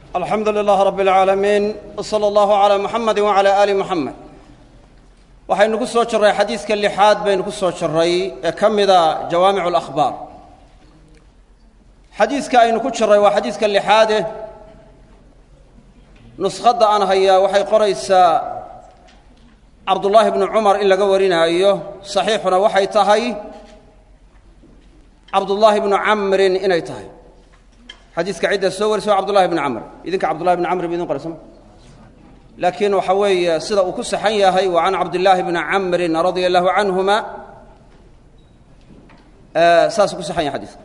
alxamdu lilaah rab اlcaalamiin wsala allahu calaa muxamadi wacalaa aali muxamed waxaynu ku soo jirray xadiidka lixaad baynu ku soo jirray ee ka mida jawaamicu alakhbaar xadiidka aynu ku jirray waa xadiidka lixaade nuskhadda aan hayaa waxay qoraysaa cabdullaahi bnu cumar in laga warinaayo saxiixuna waxay tahay cabdullaahi bnu camrin inay tahay xadiiska cidda soo warisa waa cabdullahi bnu camr idinka cabdullahi bnu camr ba idin qoraysama laakiin waxa weeye sida uu ku saxan yahay waa can cabdillaahi bni camrin radia allahu canhuma saasuu ku saxan yahay xadiiska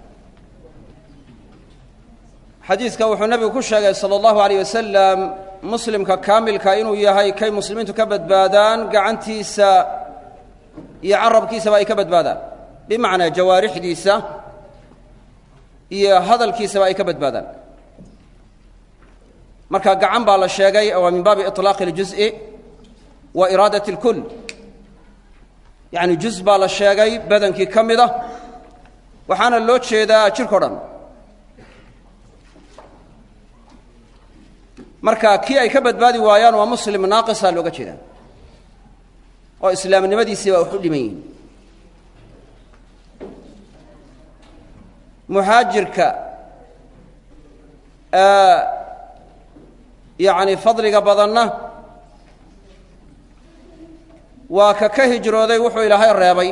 xadiiska wuxuu nebigu ku sheegay sala allahu alayh wasalam muslimka kaamilka inuu yahay kay muslimiintu ka badbaadaan gacantiisa iyo carabkiisaba ay ka badbaadaan bimacnaa jawaarixdiisa iyo hadalkiisaba ay ka badbaadaan marka gacan baa la sheegay waa min baabi iطlaaqi اljuzءi wa iraadat اlkul yacni juz baa la sheegay badankii ka mida waxaana loo jeedaa jirko dhan marka kii ay ka badbaadi waayaan waa muslim naaqisa looga jeedaa oo islaamnimadiisii baa wax u dhiman yihin muhaajirka yacni fadliga badanna waa ka ka hijrooday wuxuu ilaahay reebay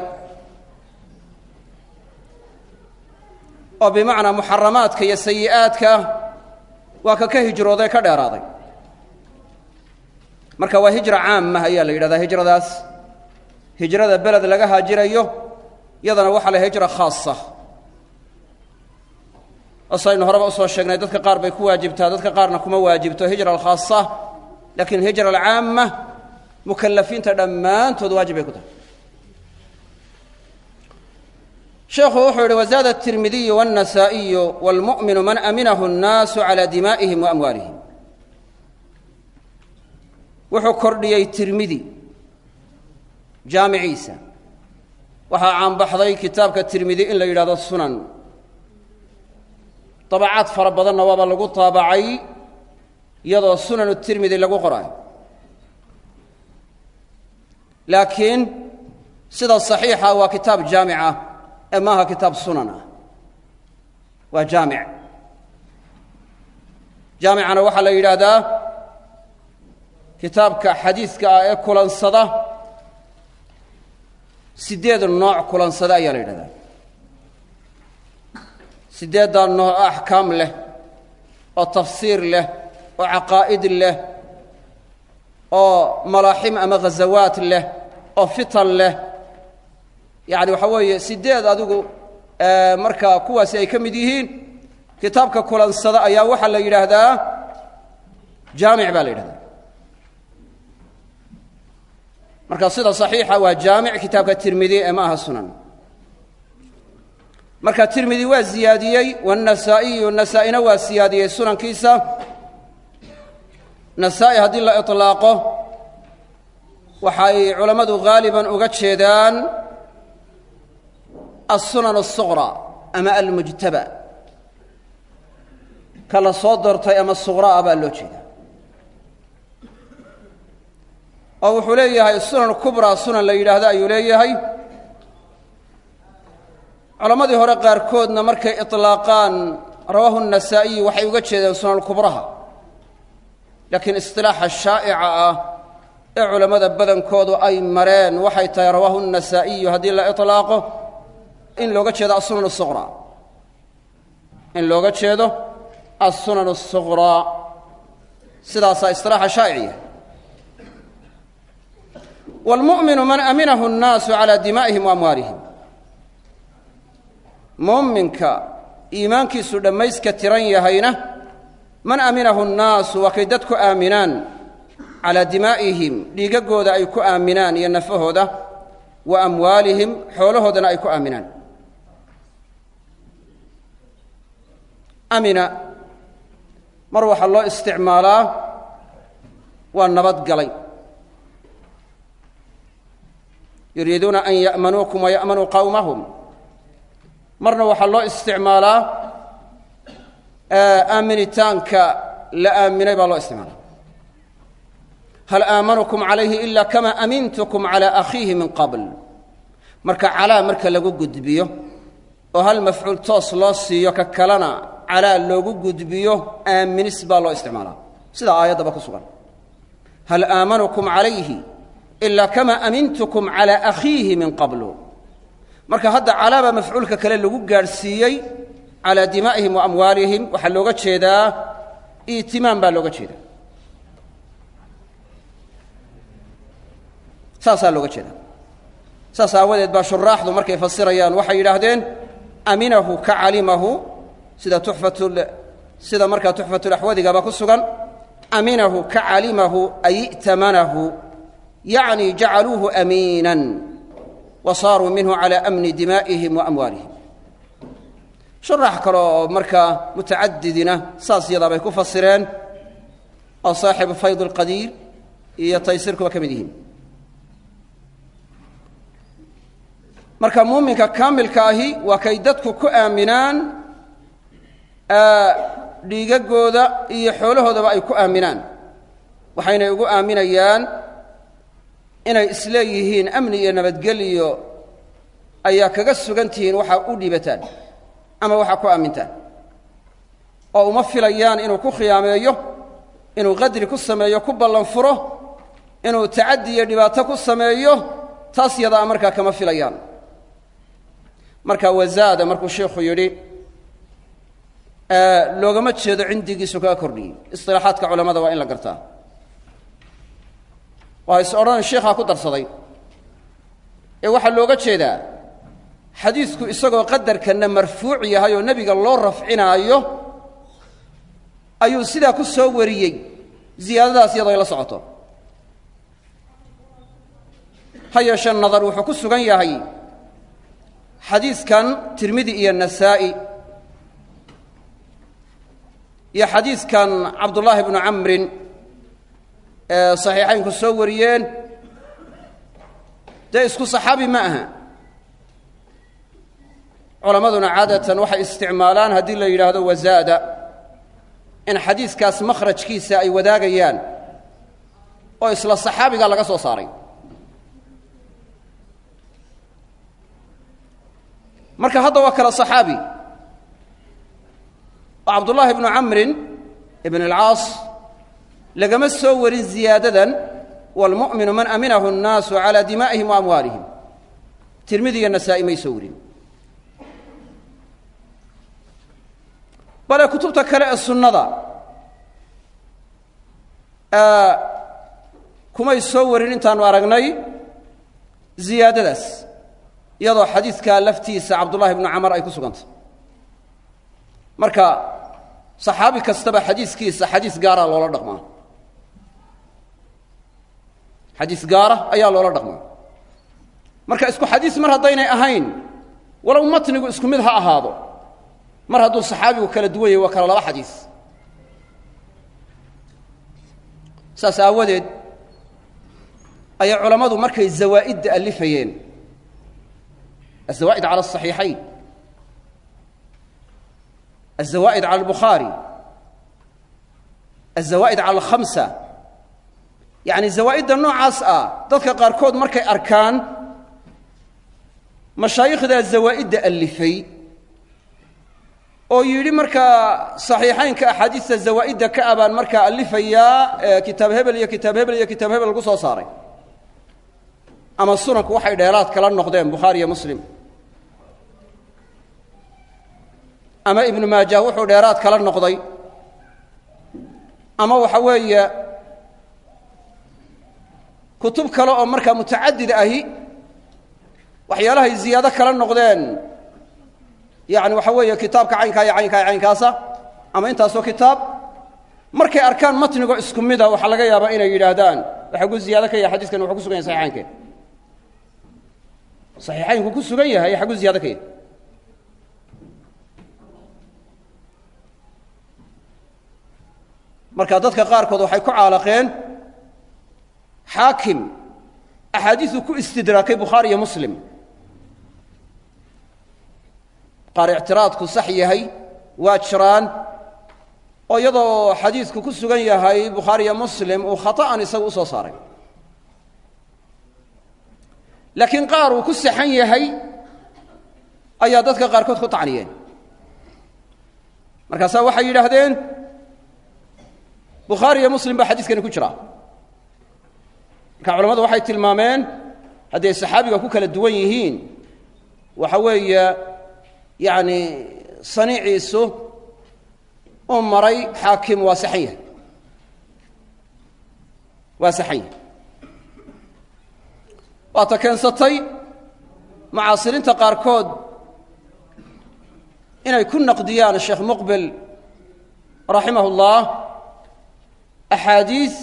oo bimacnaa muxaramaadka iyo sayi'aadka waa ka ka hijrooday ka dheeraaday marka waa hijra caama ayaa la yidhahdaa hijradaas hijrada beled laga haajirayo yadana waxaa la hijra khaasa asaynu horeba usoo sheegnay dadka qaar bay ku waajibtaa dadka qaarna kuma waajibto hijra alkhaasa laakiin hijra alcaama mukalafiinta dhammaantood waajib bay ku tahay sheekhu wuxuu yidhi wazaada الtirmidiyu wالنasaaئiyu wاlmuؤminu man aminahu الnaasu calى dimaa'ihim waamwaalihim wuxuu kordhiyey tirmidi jaamiciisa waxaa caanbaxday kitaabka tirmidi in la yidhahdo sunan dabacaad fara badanna waaba lagu taabacay iyadoo sunanu tirmidi lagu qoraayo laakiin sida saxiixa waa kitaab jaamic ah ee maaha kitaab sunan ah waa jaamic jaamicana waxaa la yidhaahdaa kitaabka xadiiska ah ee kulansada siddeed nooc kulansada ayaa la yidhahdaa siddeeddaa nooc oo axkaam leh oo tafsiir leh oo caqaa'id leh oo malaaxim ama ghazawaat leh oo fitan leh yacni waxaa weeye siddeed adigu markaa kuwaasi ay ka mid yihiin kitaabka kulansada ayaa waxaa la yidhaahdaa jaamic baa la yidhahdaa marka sida saxiixa waa jaamic kitaabka tirmidi ee ma aha sunan marka tirmidi waa ziyaadiyey wannasaa'iyu nasaa-ina waa siyaadiyey sunankiisa nasaa-i haddii la iطlaaqo waxay culammadu haaliban uga jeedaan alsunan الsuqra ama almujtaba ka la soo doortay ama suqra'a baa loo jeedaa oo wuxuu leeyahay sunan kubra sunan la yidhaahdo ayuu leeyahay culammadii hore qaarkoodna markay iطlaaqaan rawaahu النasaa'iyi waxay uga jeedeen sunan kubraha laakiin isilaaxa shaa'ica ah ee culammada badankoodu ay mareen waxay tahay rawaahu النasaa'iyu haddii la iطlaaqo in looga jeedo asunan الsuqraa in looga jeedo الsunan الsuqraa sidaasaa isilaaxa shaa'iciya wاlmu'minu man aminahu الnaasu calى dimaa'ihim وamwaalihim muuminka iimaankiisu dhammayska tiran yahayna man aminahu الnaasu waa kay dadku aaminaan calaa dimaa'ihim dhiigaggooda ay ku aaminaan iyo nafahooda wa amwaalihim xoolahoodana ay ku aaminaan amina mar waxaa loo isticmaalaa waa nabadgalay yuriiduuna an ya'manuukum waya'manuu qowmahum marna waxaa loo isticmaalaa aaminitaanka la aaminay baa loo isticmaala hal aamanukum calayhi ila kama amintukum calaa akhiihi min qabl marka calaa marka lagu gudbiyo oo hal mafcuul toos loo siiyo ka kalena calaa loogu gudbiyo aaminis baa loo isticmaalaa sidaa aayaddaba ku sugan hal aamanukum calayhi ilaa kama amintukum calaa akhiihi min qablu marka hadda calaabaa mafcuulka kale lagu gaadhsiiyey calaa dimaa'ihim wa amwaalihim waxaa looga jeedaa iitimaam baa looga jeedaa saasaa looga jeedaa saas aawadeed baa shuraaxdu markay fasirayaan waxay yidhaahdeen aminahu ka calimahu sida tuxfatu sida markaa tuxfatulaxwadigaba ku sugan aminahu ka calimahu ay i'tamanahu yacni jacaluuhu amiinan wa saaruu minhu calaa amni dimaa'ihim wa amwaalihim shuraax kale oo markaa mutacadidina saas yadaabay ku fasireen oo saaxibu fayd alqadiir iyo taysirkuba ka mid yihiin marka muuminka kaamilka ahi waa kay dadku ku aaminaan dhiigagooda iyo xoolahoodaba ay ku aaminaan waxaynay ugu aaminayaan inay isleeyihiin amni iyo nabadgelyo ayaa kaga sugan tihiin waxaa u dhiibataan ama waxaa ku aamintaan oo uma filayaan inuu ku khiyaameeyo inuu qadri ku sameeyo ku ballan furo inuu tacaddi iyo dhibaato ku sameeyo taas yadaa markaa kama filayaan marka wazaada markuu sheikhu yidhi loogama jeedo cindigiisu kaga kordhiyey isilaaxaadka culamada waa in la gartaa waa is odhan sheikhaa ku darsaday ee waxaa looga jeedaa xadiidku isagoo qadarkanna marfuuc yahay oo nebiga loo rafcinaayo ayuu sidaa ku soo wariyey ziyaadadaas iyadoo ay la socoto ha yeeshee nadar wuxuu ku sugan yahay xadiidkan tirmidi iyo nasaa'i iyo xadiidkan cabdullaahi bnu camrin ee saxiixaynku soo wariyeen dee isku saxaabi ma aha culammaduna caadatan waxay isticmaalaan haddii la yidhaahdo wazaada in xadiidkaas makhrajkiisa ay wadaagayaan oo isla saxaabiga laga soo saaray marka hadda waa kala saxaabi oo cabdullaahi bnu camrin ibn alcaas lagama soo warin ziyaadadan waalmu'minu man aminahu الnaasu calaa dimaa'ihim wa amwaalihim tirmidi iyo nasaa'i may soo warin bale kutubta kale ee sunnada kumay soo warin intaanu aragnay ziyaadadaas iyadoo xadiidkaa laftiisa cabdullahi bnu camar ay ku sugantay marka saxaabi kastaba xadiiskiisa xadiis gaara loola dhaqmaa xadiis gaara ayaa loola dhaqmaa marka isku xadiis mar haddaynay ahayn walow matnigu isku mid ha ahaado mar hadduu saxaabigu kala duwan yahay waa kala laba xadiis saas aawadeed ayay culammadu markay zawaa'idda allifayeen الزوائد على الصحيحين الزوائد على البخاري الزوائد على الخمسة يعني زوائدda noocaas ah dadka qaarkood markay arkaan mashaayikhdaa zawaa'idda alifay oo yidhi markaa صaxiixaynka axaadiista zawaa'idda ka abaan markaa alifayaa kitaab hebel iyo kitaab hebel iyo kitaab hebel lagu soo saaray ama sunanku waxay dheeraad kala noqdeen bukhaari iyo muslim ama ibnu maajah wuxuu dheeraad kala noqday ama waxa weeye kutub kale oo markaa mutacadid ahi waxyaalahay ziyaado kala noqdeen yani waxa weeye kitaabka caynkaa iyo caynkaa iyo caynkaasa ama intaasoo kitaab markay arkaan matnigoo isku mida waxaa laga yaabaa inay yidhaahdaan waxa gu ziyaado ka yahay xadiskan wuxuu ku sugan yahay saxiixaynkeen saxiixaynku ku sugan yahay xaggu ziyaado ka yahy marka dadka qaarkood waxay ku caalaqeen xaakim axaadiisu ku istidraakay bukhaari iyo muslim qaar ictiraadku sax yahay waa jiraan oo iyadoo xadiidku ku sugan yahay bukhaariyo muslim uu khata'an isagu u soo saaray laakiin qaar uu ku saxan yahay ayaa dadka qaarkood ku tacniyeen markaasaa waxay yidhaahdeen bukhaari iyo muslim baa xadiiskani ku jira marka culamadu waxay tilmaameen hadday saxaabiga ku kala duwan yihiin waxa weeye yacni saniiciisu u maray xaakim waa saxan yahay waa saxan yahay waata keensatay mucaasiriinta qaarkood inay ku naqdiyaan sheekh muqbil raximah اllah axaadiis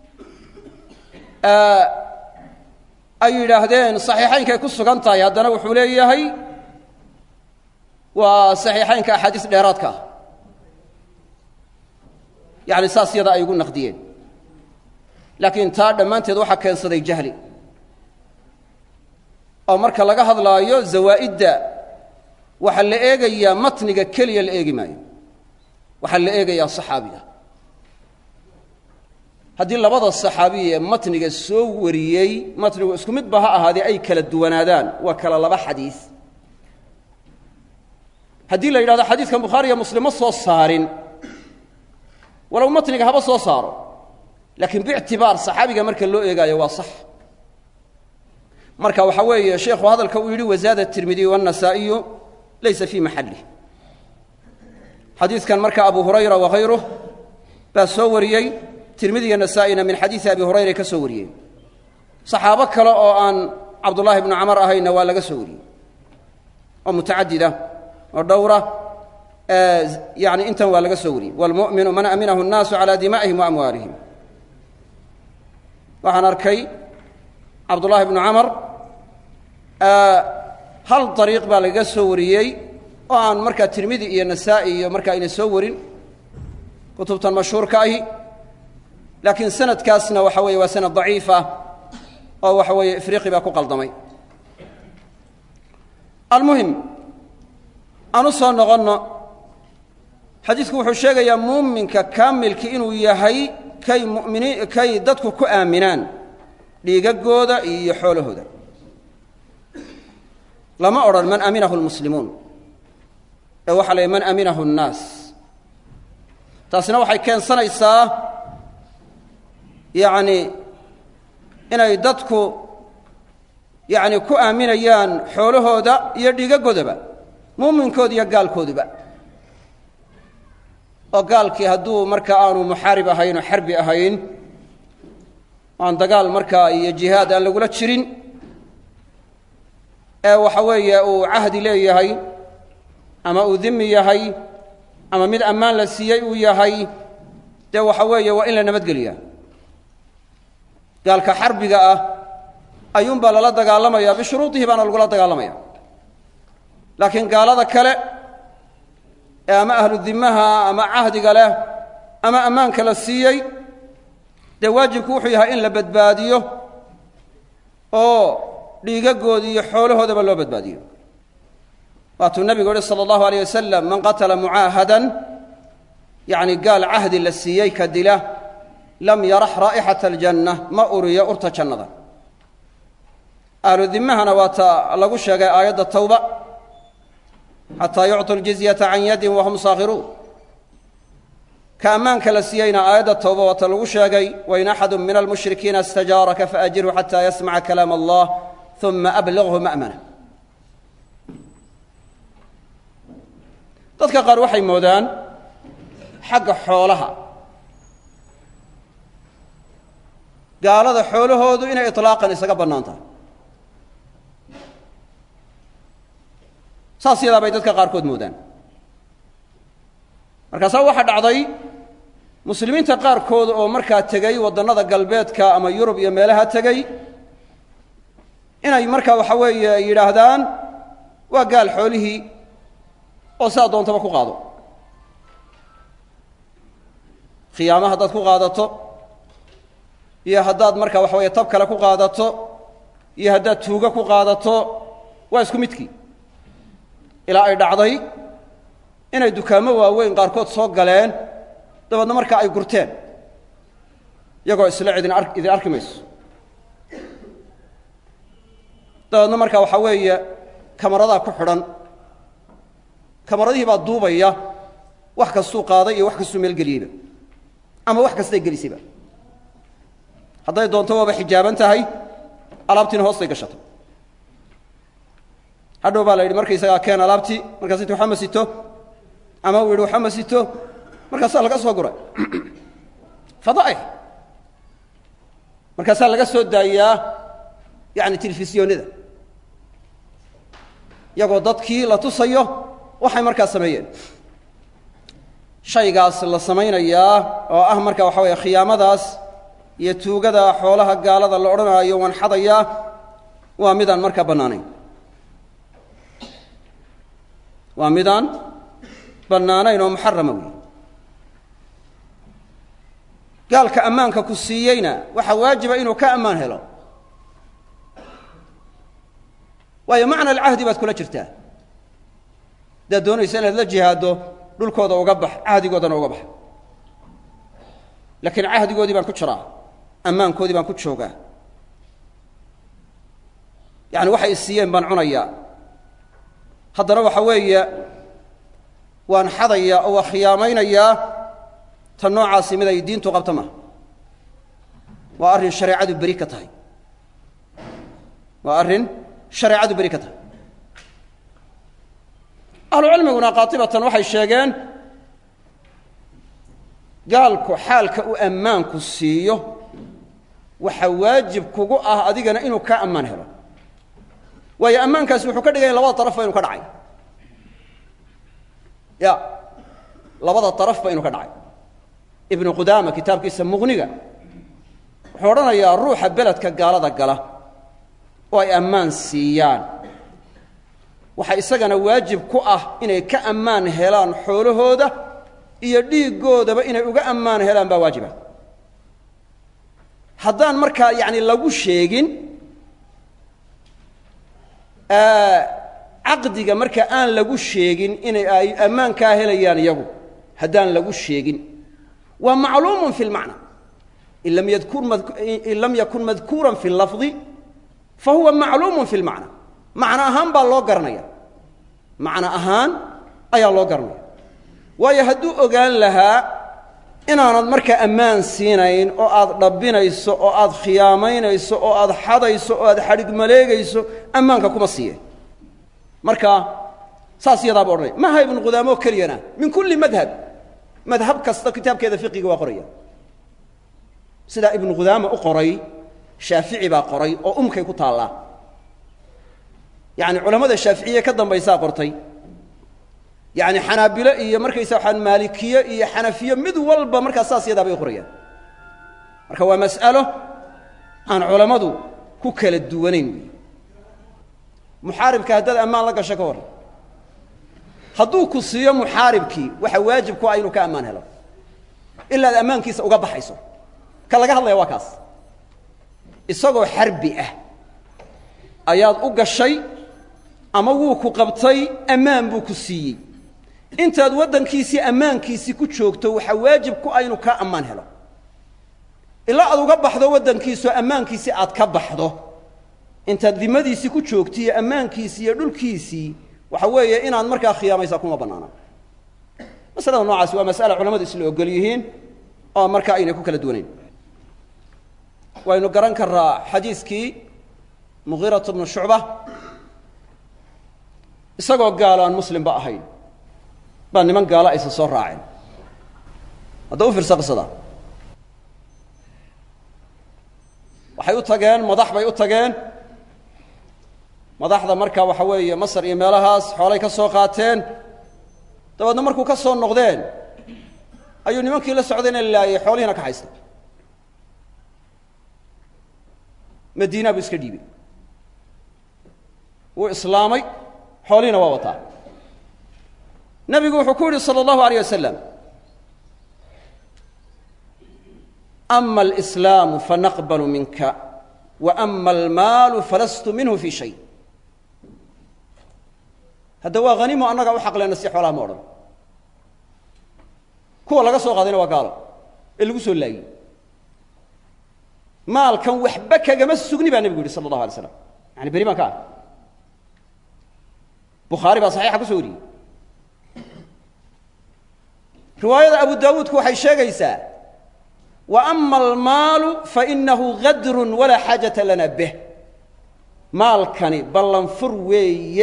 ay yidhaahdeen saxiixaynkay ku sugan tahay haddana wuxuu leeyahay waa saxiixaynka axaadiis dheeraadka ah yacni saas yada ay ugu naqdiyeen laakiin taa dhammaanteed waxaa keensaday jahli oo marka laga hadlaayo zawaa'idda waxaa la eegayaa matniga keliya la eegi maayo waxaa la eegayaa saxaabiga haddii labada saxaabiya ee matniga soo wariyey matnigu isku midba ha ahaadee ay kala duwanaadaan waa kala laba xadiis haddii la yidhahdo xadiidkan bukhaariya muslim ma soo saarin walow matniga haba soo saaro laakiin biictibaar saxaabiga marka loo eegaayo waa sax marka waxaa weeye sheekhu hadalka uu yidhi wazaada tirmidiy wannasaa'iyu laysa fii maxallih xadiidkan marka abu hurayra wakayruh baa soo wariyey tirmidi iyo nasaa'ina min xadiidi abi hurayra ka soo wariyeen saxaabo kale oo aan cabdullaahi bnu camar ahayna waa laga soo wariyey oo mutacadida oo dhowra yani intan waa laga soo wariyey wاlmu'minu man aminahu الnaasu calى dima'ihim waamwaalihim waxaan arkay cabdullaahi bnu camar hal dariiq baa lagaga soo wariyey oo aan markaa tirmidi iyo nasaa'i iyo markaa ayna soo warin kutubtan mashhuurka ahi laakiin sanadkaasna waxa weeye waa sanad daciif ah oo waxa weeye ifriqi baa ku qaldamay almuhim aan u soo noqonno xadiidku wuxuu sheegayaa muuminka kaamilki inuu yahay kay muminiin kay dadku ku aaminaan dhiigagooda iyo xoolahooda lama odhan man aminahu lmuslimuun ee waxa la yidhi man aminahu nnaas taasina waxay keensanaysaa yacni inay dadku yacni ku aaminayaan xoolahooda iyo dhiigagoodaba muuminkooda iyo gaalkooduba oo gaalkii hadduu marka aanu muxaarib ahayn oo xarbi ahayn aan dagaal markaa iyo jihaad aan lagula jirin ee waxa weeye uu cahdi leeyahay ama uu dimi yahay ama mid ammaan la siiyey uu yahay dee waxa weeye waa in la nabadgeliyaa gaalka xarbiga ah ayuunbaa lala dagaalamaya bishuruudihi baana lagula dagaalamaya laakiin gaalada kale ee ama ahlu dimaha ama cahdiga leh ama ammaanka la siiyey dee waajibku wuxuu yahay in la badbaadiyo oo dhiigagooda iyo xoolahoodaba loo badbaadiyo waatuu nabigu yihi salى اllahu alيyه wasalam man qatala mucaahadan yacni gaal cahdi la siiyey ka dila lam yarax raa'ixaة اljanna ma uriyo urta jannada ahlu dimahana waa ta lagu sheegay aayadda tawba xataa yucطu ljizyata can yadin wahum saakhiruun ka ammaanka la siiyeyna aayadda tawba waa ta lagu sheegay wain axadu min almushrikiina istajaaraka faajirhu xata yasmaca kalaam allah uma abliغhu ma'mana dadka qaar waxay moodaan xagga xoolaha gaalada xoolahoodu inay iطlaaqan isaga bannaan tahay saas yadaa bay dadka qaarkood moodaan markaasaa waxaa dhacday muslimiinta qaarkood oo markaa tegey waddannada galbeedka ama yurub iyo meelaha tegey inay markaa waxa weeye yidhaahdaan waa gaal xoolihii oo sidaa doontaba ku qaado khiyaama haddaad ku qaadato iyo haddaad markaa waxa weeye tab kale ku qaadato iyo haddaad tuugo ku qaadato waa isku midkii ilaa ay dhacday inay dukaamo waaweyn qaarkood soo galeen dabeedna markaa ay gurteen iyagoo isle idin ar idin arki mayso dabeedna markaa waxaa weeye kamaradaa ku xidhan kamaradihii baa duubaya wax kastuu qaaday iyo wax kastuu meel geliyeyba ama wax kastay gelisayba hadday doonto waaba xijaaban tahay alaabtiina hoostay gashatay hadhow baa la yidhi markaysagaa keen alaabtii markaas inti waxba ma sito ama uu yidhi waxba ma sito markaasaa laga soo guray fadaa'ix markaasaa laga soo daayaa yani telefisyoonada iyagoo dadkii la tusayo waxay markaa sameeyeen shaygaas la samaynayaa oo ah marka waxa weeye khiyaamadaas iyo tuugada xoolaha gaalada la odhanaayo waan xadayaa waa midaan markaa bannaanayn waa midaan bannaanayn oo muxarama wey gaalka ammaanka ku siiyeyna waxaa waajiba inuu ka ammaan helo waayo macna alcahdi baad kula jirtaa haddaad doonaysa inaad la jihaaddo dhulkooda uga bax cahdigoodana uga bax laakiin cahdigoodii baan ku jiraa ammaankoodii baan ku joogaa yacani waxay isiiyeen baan cunayaa haddana waxa weeye waan xadayaa oo waa khiyaamaynayaa tan noocaasi mid ay diintu qabta maha waa arrin shareecadu beri ka tahay waa arrin shareecadu beri ka tahay ahlucilmiguna qaatibatan waxay sheegeen gaalku xaalka uu ammaanku siiyo waxaa waajib kugu ah adigana inuu kaa ammaan helo waayo ammaankaasi wuxuu ka dhiganya labada darafba inu ka dhacay ya labada darafba inuu ka dhacay ibnu qudaama kitaabkiisa muqniga wuxuu odhanayaa ruuxa beledka gaalada gala oo ay ammaan siiyaan waxaa isagana waajib ku ah inay ka ammaan helaan xoolahooda iyo dhiiggoodaba inay uga ammaan helaan baa waajiba haddaan markaa yacni lagu sheegin caqdiga marka aan lagu sheegin inay ay ammaankaa helayaan iyagu haddaan lagu sheegin waa macluumun fi lmacna in lam yadkur in lam yakun madkuuran fi lafdi fa huwa macluumun fi lmacna macno ahaan baa loo garanaya macno ahaan ayaa loo garanaya waayo hadduu ogaan lahaa inaanad markaa ammaan siinayn oo aad dhabbinayso oo aad khiyaamaynayso oo aad xadayso oo aad xadhig maleegayso ammaanka kuma siiyeen marka saas iyadaaba odhanaya maha ibnu qudaamo keliyana min kulli madhab madhab kasta kitaabkeeda fiqiga waa qoraya sidaa ibnu qudaama u qoray shaafici baa qoray oo umkay ku taallaa yacni culammada shaaficiye ka dambaysaa qortay yacni xanaabilo iyo markaysa waxaan maalikiye iyo xanafiye mid walba markaa saas yadaa bay qorayaan marka waa mas'alo aan culammadu ku kala duwanayn wey muxaaribka haddaad ammaan la gasho ka warran hadduu ku siiyo muxaaribkii waxa waajib ku ah inuu ka ammaan helo ilaa ad ammaankiisa uga baxayso ka laga hadlaya waa kaas isagoo xarbi ah ayaad u gashay ama wuu ku qabtay ammaan buu ku siiyey intaad waddankiisii ammaankiisii ku joogto waxaa waajib ku ah inuu kaa ammaan helo ilaa aad uga baxdo waddankiisoo ammaankiisii aad ka baxdo intaad dimadiisii ku joogto iyo ammaankiisii iyo dhulkiisii waxa weeye inaad markaa khiyaamaysaa kuma bannaana masalada noocaasi waa mas'ala culamadu isla ogol yihiin oo markaa aynay ku kala duwanayn waynu garan karraa xadiiskii mugiiratu bnu shucba isagoo gaalo aan muslimba ahayn baa niman gaalo aysa soo raaceen hadda u fiirsa qisada waxay u tageen madax bay u tageen madaxda marka waxa weeye masar iyo meelahaas xoolay ka soo qaateen dabeedna markuu ka soo noqdeen ayuu nimankii la socdayna laayay xoolihiina ka haysta madiina buu iska dhiibay wuu islaamay xoolihiina waa wataa nebigu wuxuu ku yidhi salى اllahu alيyه wasalam ama alإslaamu fanaqblu minka waama almaalu falastu minhu fi shay hadda waa hanimo annaga u xaqleenna si xoolaha ma odhan kuwa laga soo qaadayna waa gaalo ee lagu soo laayey maalkan waxba kagama sugni baa nebigu yihi sala allahu alay slam yani beri baan ka ah bukhaari baa saxiixa kuso wariyey riwaayada abu daawuudku waxay sheegaysaa wa ama almaalu fainahu gadrun walaa xaajata lana bih maalkani ballanfur weeye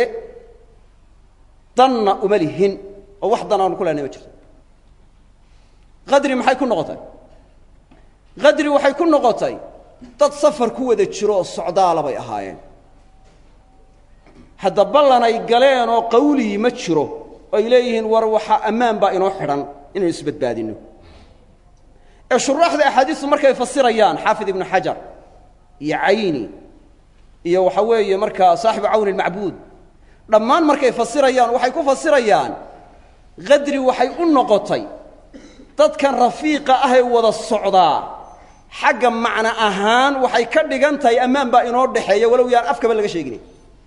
danna uma lihin oo wax dan aanu ku lehnay ma jirto qadri maxay ku noqotay qadri waxay ku noqotay dad safar ku wada jiro oo socdaala bay ahaayeen hadda ballan ay galeen oo qawlii ma jiro oo ay leeyihiin war waxaa ammaan baa inoo xidhan inaynu isbadbaadinno ee shuraaxda axaadiistu markay fasirayaan xaafid ibnu xajar iyo cayni iyo waxa weeye markaa saaxibu cawni almacbuud dhammaan markay fasirayaan waxay ku fasirayaan qadri waxay u noqotay dadkan rafiiqa ah ee wada socdaa xagga macno ahaan waxay ka dhigan tahay ammaan baa inoo dhexeeya walow yaan afkaba laga sheegin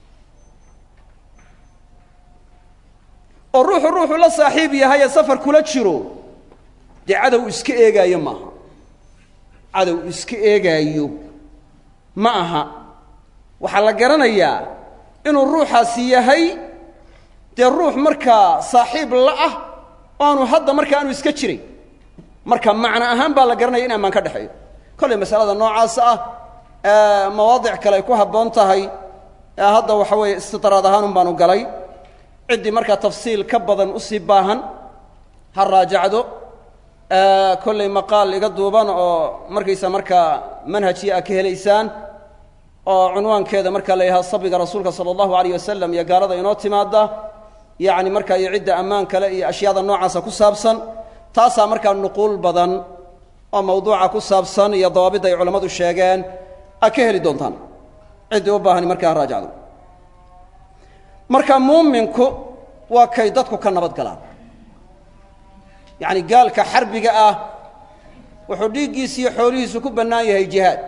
oo ruuxu ruuxu la saaxiib yahay ee safar kula jiro dee cadow iska eegaayo maaha cadow iska eegaayo ma aha waxaa la garanayaa inuu ruuxaasi yahay dee ruux markaa saaxiib la ah oo aanu hadda marka aanu iska jiray marka macno ahaan baa la garanaya in ammaan ka dhexeeyo kollay masalada noocaas ah mawaadic kale ay ku habboon tahay hadda waxa weeye istidraad ahaan un baanu galay ciddii markaa tafsiil ka badan usii baahan ha raajacdo kollay maqaal iga duuban oo markaysa markaa manhajii a ka helaysaan oo cunwaankeeda markaa la yidhaha sabiga rasuulka sala allahu alayh wasalam iyo gaalada inoo timaada yacni markaa iyo cidda ammaan kale iyo ashyaada noocaasa ku saabsan taasaa markaa nuquul badan oo mawduuca ku saabsan iyo dawaabidda ay culammadu sheegeen a ka heli doontaan ciddii u baahani markaa ha raajacdo marka muuminku waa kay dadku ka nabad galaan yacni gaalka xarbiga ah wuxuu dhiiggiisa iyo xoolihiisu ku bannaan yahay jihaad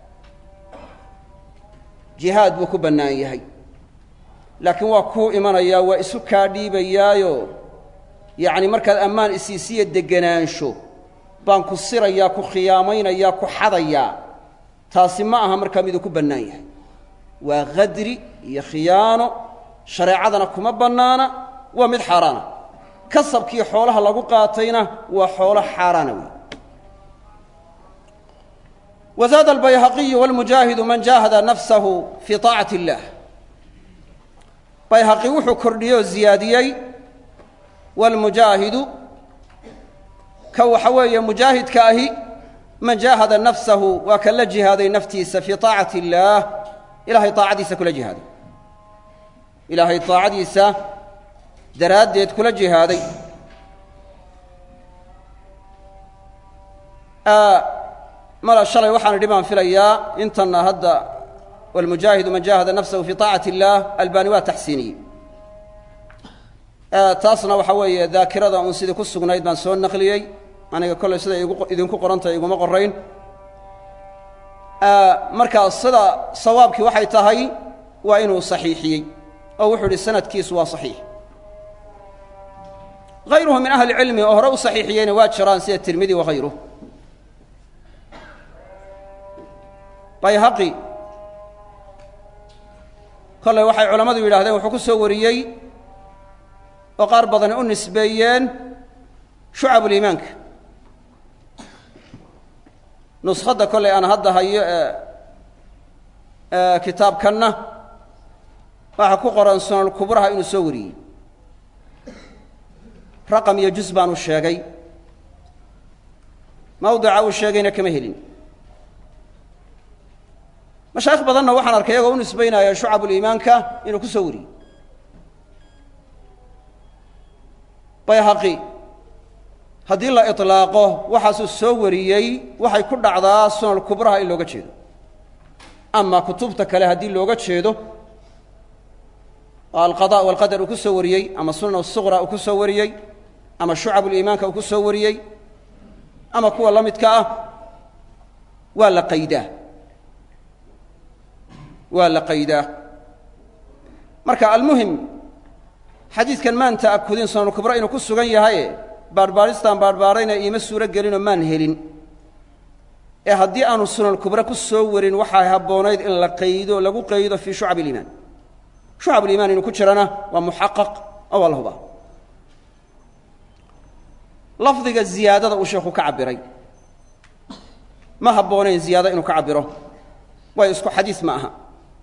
jihaad buu ku bannaan yahay laakiin waa kuu imanayaa waa isu kaa dhiibayaayo yacni markaad ammaan isiisiya degenaansho baan ku sirayaa ku khiyaamaynayaa ku xadayaa taasi ma aha markaa miduu ku bannaan yahay waa khadri iyo khiyaano shareecadana kuma bannaana waa mid xaaraana kasabkii xoolaha lagu qaatayna waa xoolo xaaraana wey وزاد البيهقي والمجاهد من جاهد نفسه في طاعة الله bayhaqi wuxuu kordhiyey oo ziyaadiyey wاlmujaahidu ka waxa weeye mujaahidka ahi man jaahada nafsahu waa ka la jihaaday naftiisa fii طaacati اllaah ilahay طaacadiisa kula jihaaday ilaahay طaacadiisa daraaddeed kula jihaaday mala shalay waxaan idhi baan filayaa intanna hadda wاlmujaahidu man jaahada nafsahu fii طaacati اllaah albani waa taxsiiniyey taasna waxa weeye daakirada uun sidii ku sugnayd baan soo naqliyey aniga kollay siday idinku qorantahay iguma qorayn markaa sida sawaabkii waxay tahay waa inuu saxiixiyey oo wuxuu idhi sanadkiisu waa saxiix hayruhu min ahli cilmi oo hore u saxiixiyeyna waa jiraan sida tirmidi wahayruh bayhaqi kollay waxay culammadu yidhahdeen wuxuu ku soo wariyey oo qaar badani u nisbeeyeen shucabuliimaanka nuskhadda kollay aan hadda hayo ee kitaabkanna waxaa ku qoran sunankubraha inuu soo wariyey raqam iyo juz baanu sheegay mawdica uu sheegayna kama helin mashaayikh badanna waxaan arkay iyagoo u nisbaynaya shucabuliimaanka inuu ku soo wariyey bayhaqi haddii la iطlaaqo waxaasuu soo wariyey waxay ku dhacdaa sunan kubraha in looga jeedo ama kutubta kale haddii looga jeedo oo alqada walqadar uu ku soo wariyey ama sunan asuqra uu ku soo wariyey ama shucabuliimaanka uu ku soo wariyey ama kuwa la midka ah waa la qaydaa waa la qaydaa marka almuhim xadiidkan maan ta'akudin sunanukubra inuu ku sugan yahaye baadhbaadhistaan baadhbaadhayna iima suuro gelinoo maan helin ee haddii aanu sunankubre ku soo warin waxaa habboonayd in la qaydo lagu qaydo fii shucab iliimaan shucab uliimaan inuu ku jirana waa muxaqaq oo waa la hubaa lafdiga ziyaadada uu sheekhu ka cabbiray ma habboonayn ziyaado inuu ka cabbiro waayo isku xadiis ma aha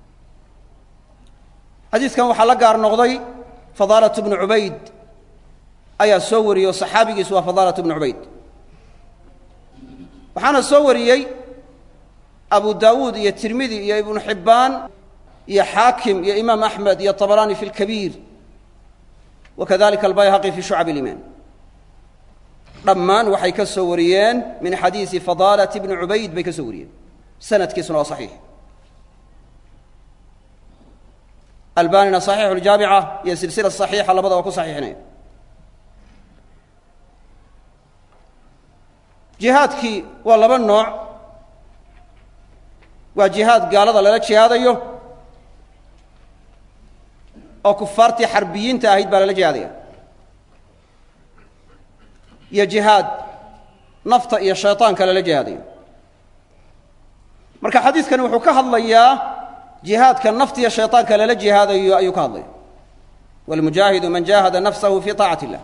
xadiiskan waxaa la gaar noqday fadaalatu bnu cubayd ayaa soo wariyey oo saxaabigiisu waa fadaalatu bnu cubayd waxaana soo wariyey abu daawuud iyo tirmidi iyo ibnu xibbaan iyo xaakim iyo imaam axmed iyo طabaraani fi اlkabiir wa kadalika albayhaqi fi shucab اliimaan dhammaan waxay ka soo wariyeen min xadiisi fadaalati bni cubayd bay ka soo wariyeen sanadkiisuna waa saxiix albanina صaxiixu اljaabica iyo silsila صaxiixa labada waa ku saxiixinaya jihaadkii waa laba nooc waa jihaad gaalada lala jihaadayo oo kufaartii xarbiyiinta ahayd baa lala jihaadaya iyo jihaad nafta iyo shayطaanka lala jihaadayo marka xadiidkani wuxuu ka hadlayaa jihaadka nafta iyo shayطaanka lala jihaadayo ayuu ka hadlaya wاlmujaahidu man jahada nafsahu fi طaacati الlah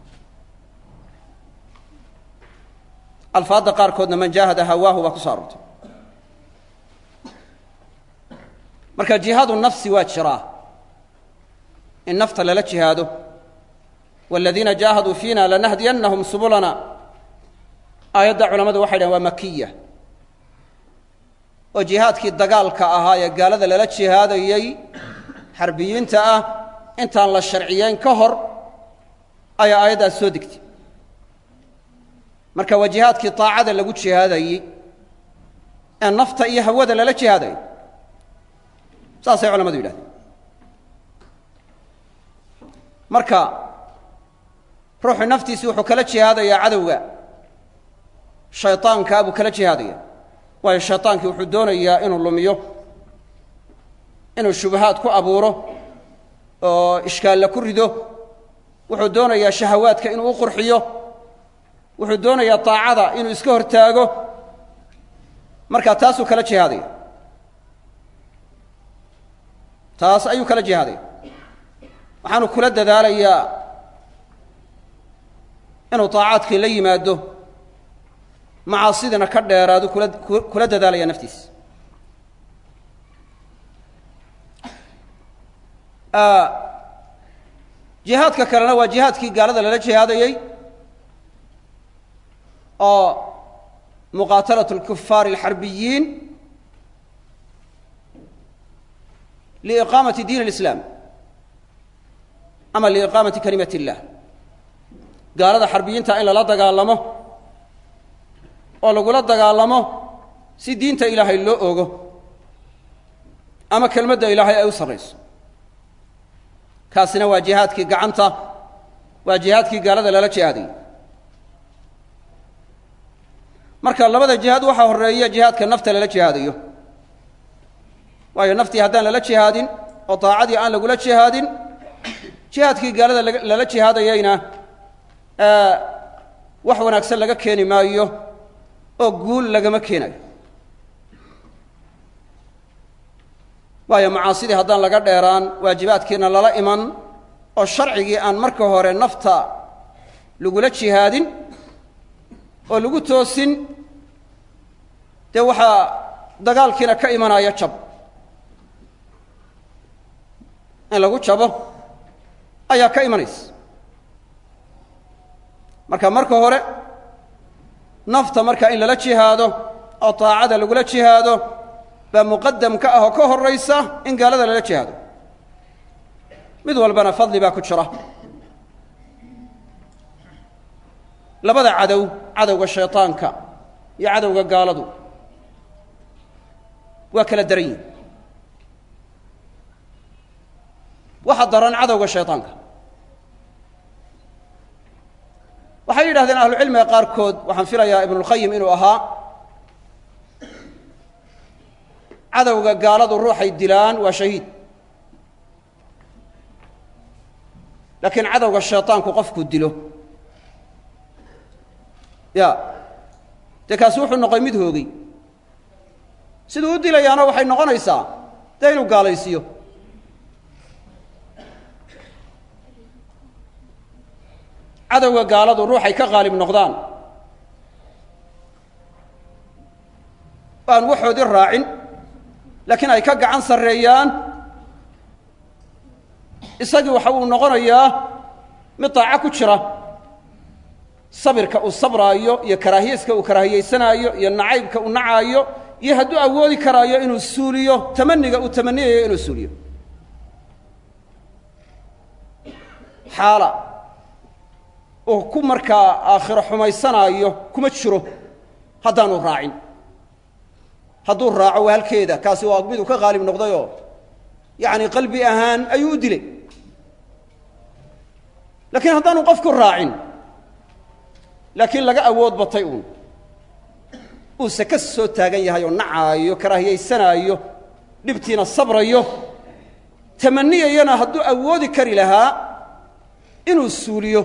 alfaadda qaarkoodna man jaahada hawaahu baa ku so aroortay marka jihaadu nafsi waa jiraa in nafta lala jihaado wاladiina jaahaduu fiina lanahdiyannahum subulana aayadda culamadu waxay dhahen waa makiya oo jihaadkii dagaalka ahaa ee gaalada lala jihaadayey xarbiyiinta ah intaan la sharciyeyn ka hor ayaa aayaddaas soo degtay marka waa jihaadkii طaacada lagu jihaadayey ee nafta iyo hawada lala jihaadayay saasay culamadu yidhahdeen marka ruuxu naftiisi wuxuu kala jihaadayaa cadowga shayطaankaa buu kala jihaadaya waayo shayطaankii wuxuu doonayaa inuu lumiyo inuu shubahaad ku abuuro oo ishkaalla ku rido wuxuu doonayaa shahawaadka inuu u qurxiyo wuxuu doonayaa طaacada inuu iska hortaago marka taasuu kala jihaadaya taas ayuu kala jihaadaya waxaanu kula dadaalayaa inuu طaacaadkii la yimaado macaasidina ka dheeraadu kula kula dadaalaya naftiisa jihaadka kalena waa jihaadkii gaalada lala jihaadayey oo muqaatalaة الكufaar الxarbiyiin liiqaamati diin الإسlaam ama liiqaamati kalimat الlah gaalada xarbiyiinta in lala dagaalamo oo lagula dagaalamo si diinta ilaahay loo ogo ama kelmadda ilaahay ay u sarrayso kaasina waa jihaadkii gacanta waa jihaadkii gaalada lala jihaadayay marka labada jihaad waxaa horreeya jihaadka nafta lala jihaadayo waayo naftii haddaan lala jihaadin oo daacadii aan lagula jihaadin jihaadkii gaalada lala jihaadayayna wax wanaagsan laga keeni maayo oo guul lagama keenayo waayo macaasidii haddaan laga dheeraan waajibaadkiina lala iman oo sharcigii aan marka hore nafta lagula jihaadin oo lagu toosin dee waxaa dagaalkiina ka imanaya jab in lagu jabo ayaa ka imanaysa marka marka hore nafta marka in lala jihaado oo taacada lagula jihaado baa muqadam ka ah oo ka horraysa in gaalada lala jihaado mid walbana fadli baa ku jira labada cadow cadowga shayطaanka iyo cadowga gaaladu waa kala daran yihin waxa daran cadowga shayطaanka waxay yidhahdeen ahlucilmiga qaarkood waxaan filayaa ibnulkhayim inuu ahaa cadowga gaaladu ruuxay dilaan waa shahiid laakiin cadowga shayطaanku qofku dilo ya dee kaasi wuxuu noqoy mid hoogay siduu u dilayaana waxay noqonaysaa dee inuu gaalaysiiyo cadowga gaaladu ruuxay ka qaalib noqdaan aan waxoodii raacin laakiin ay ka gacan sarreeyaan isagii waxa uu noqonayaa mid daaco ku jira sabirka uu sabraayo iyo karaahiyaska uu karaahiyaysanaayo iyo nacaybka uu nacaayo iyo hadduu awoodi karaayo inuu suuliyo tamaniga uu tamaniyayo inuu suuliyo xaala uu ku markaa aakhiro xumaysanaayo kuma jiro haddaanu raacin hadduu raaco waa halkeeda kaasi waa miduu ka qaalib noqdayoo yacni qalbi ahaan ayuu u dilay laakiin haddaanu qofku raacin laakiin laga awood batay uun uuse ka soo taagan yahay oo nacaayo karaahiyaysanaayo dhibtiina sabrayo tamaniyayana hadduu awoodi kari lahaa inuu suuliyo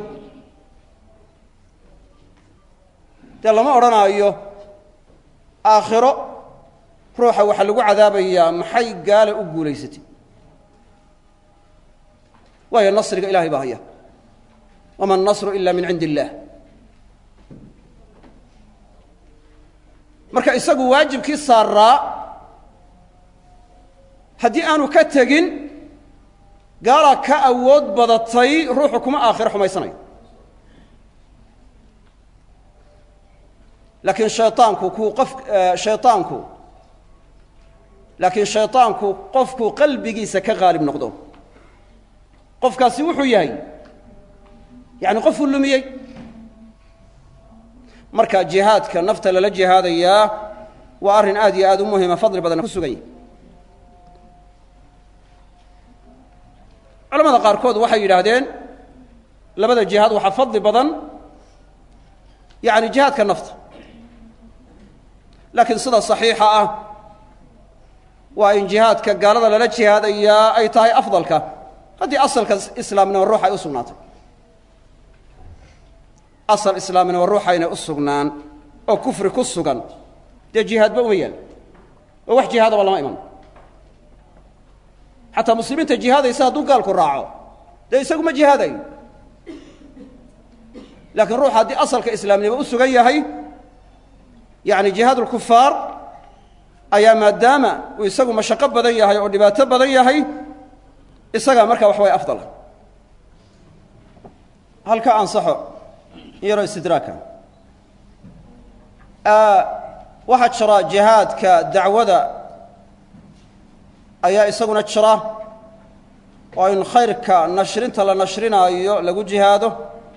dee lama odhanaayo aakhiro ruuxa waxaa lagu cadaabayaa maxay gaala u guulaysatay waayo nasriga ilahay baa haya wama annasru ila min cindi illaah marka isagu waajibkii saaraa haddii aanu ka tegin gaalaa ka awood badatay ruuxu kuma aakhiro xumaysanayo laakiin shayطaanku kuu qof shayطaanku laakiin shayطaanku qofkuu qalbigiisa ka qaalib noqdo qofkaasi wuxuu yahay yani qofuu lumiyey marka jihaadka nafta lala jihaadayaa waa arrin aad iyo aad u muhima fadli badan ku sugan yahy culamada qaarkood waxay yidhaahdeen labada jihaad waxaa fadli badan yani jihaadka nafta laakiin sida saxiixa ah waa in jihaadka gaalada lala jihaadayaa ay tahay afdalka haddii asalka islaamnimo ruux ay u sugnaatay asal islaamnimo ruuxayna u sugnaan oo kufri ku sugan dee jihaadba uma yaal oo wax jihaadaba lama iman xataa muslimiinta jihaadaysa hadduu gaalku raaco dee isagu ma jihaadayo laakiin ruux haddii asalka islaamnimo u sugan yahay yacni jihaad ulkufaar ayaa maadaama uu isagu mashaqo badan yahay oo dhibaato badan yahay isagaa markaa wax way afdala halka ansaxo in yaroo istidraaka waxaa jira jihaadka dacwada ayaa isaguna jira oo in khayrka nashrinta la nashrinaayo lagu jihaado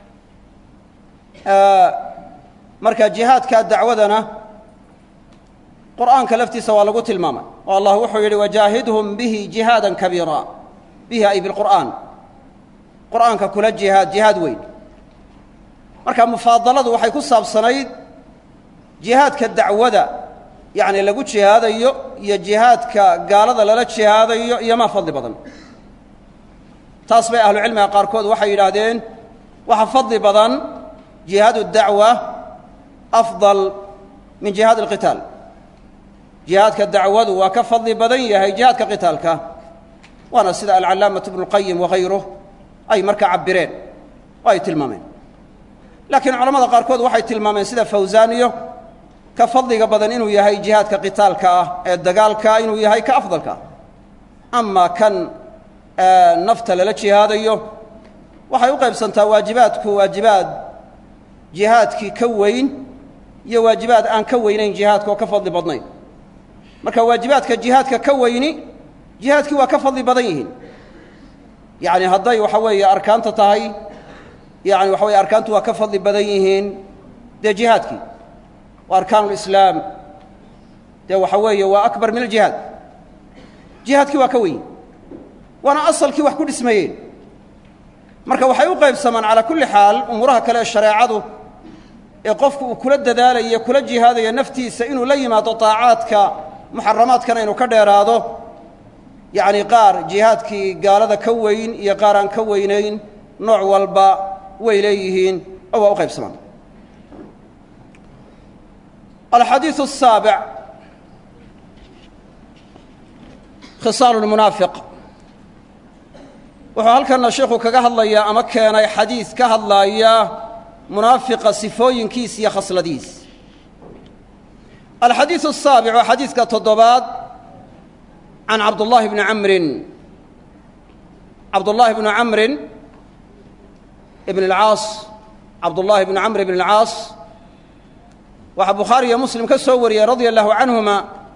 marka jihaadka dacwadana qur'aanka laftiisa waa lagu tilmaamay oo allah wuxuu yidhi wajaahidhum bihi jihaada kabiira bihi ay bilqur'aan qur'aanka kula jihaad jihaad weyn marka mufaadaladu waxay ku saabsanayd jihaadka dacwada yacni lagu jihaadayo iyo jihaadka gaalada lala jihaadayo iyo maa fadli badan taas bay ahlucilmiga qaarkood waxay yidhaahdeen waxa fadli badan jihaadu dacwa afdal min jihaad alqitaal jihaadka dacwadu waa ka fadli badan yahay jihaadka qitaalka waana sida alcallaamatu ibnu اlqayim wahayruh ay markaa cabbireen oo ay tilmaameen laakiin culamada qaarkood waxay tilmaameen sida fawsaaniyo ka fadliga badan inuu yahay jihaadka qitaalka ah ee dagaalkaa inuu yahay ka afdalka ah amaa kan nafta lala jihaadayo waxay u qaybsantaa waajibaadku waajibaad jihaadkii ka weyn iyo waajibaad aan ka weynayn jihaadka oo ka fadli badnayn marka waajibaadka jihaadka ka weyni jihaadkii waa ka fadli badan yihiin yacni hadday waxa weeye arkaanta tahay yani waxa weye arkaantu waa ka fadli badan yihiin dee jihaadkii wa arkaan ulislaam dee waxa weeye waa akbar min aljihaad jihaadkii waa ka weyn waana asalkii wax ku dhismayeen marka waxay u qaybsamaan calaa kulli xaal umuuraha kale ee shareecadu ee qofku uu kula dadaalayo kula jihaadayo naftiisa inuu la yimaado daacaadka muxaramaadkana inuu ka dheeraado yacni qaar jihaadkii gaalada ka weyn iyo qaar aan ka weynayn nooc walba way leeyihiin oo waa u qaybsamaan alxadiiثu الsaabic khisaal اlmunaafiq wuxuu halkana sheikhu kaga hadlayaa ama keenay xadiid ka hadlaaya munaafiqa sifooyinkiis iyo khasladiis alxadiiثu الsaabic waa xadiidka toddobaad can cabdullahi bni camrin cabdullahi bni camrin ibn اlcaas cabdullahi bni camr ibn اlcaas waxaa bukhaari iyo muslim ka soo wariyey radia allahu canhuma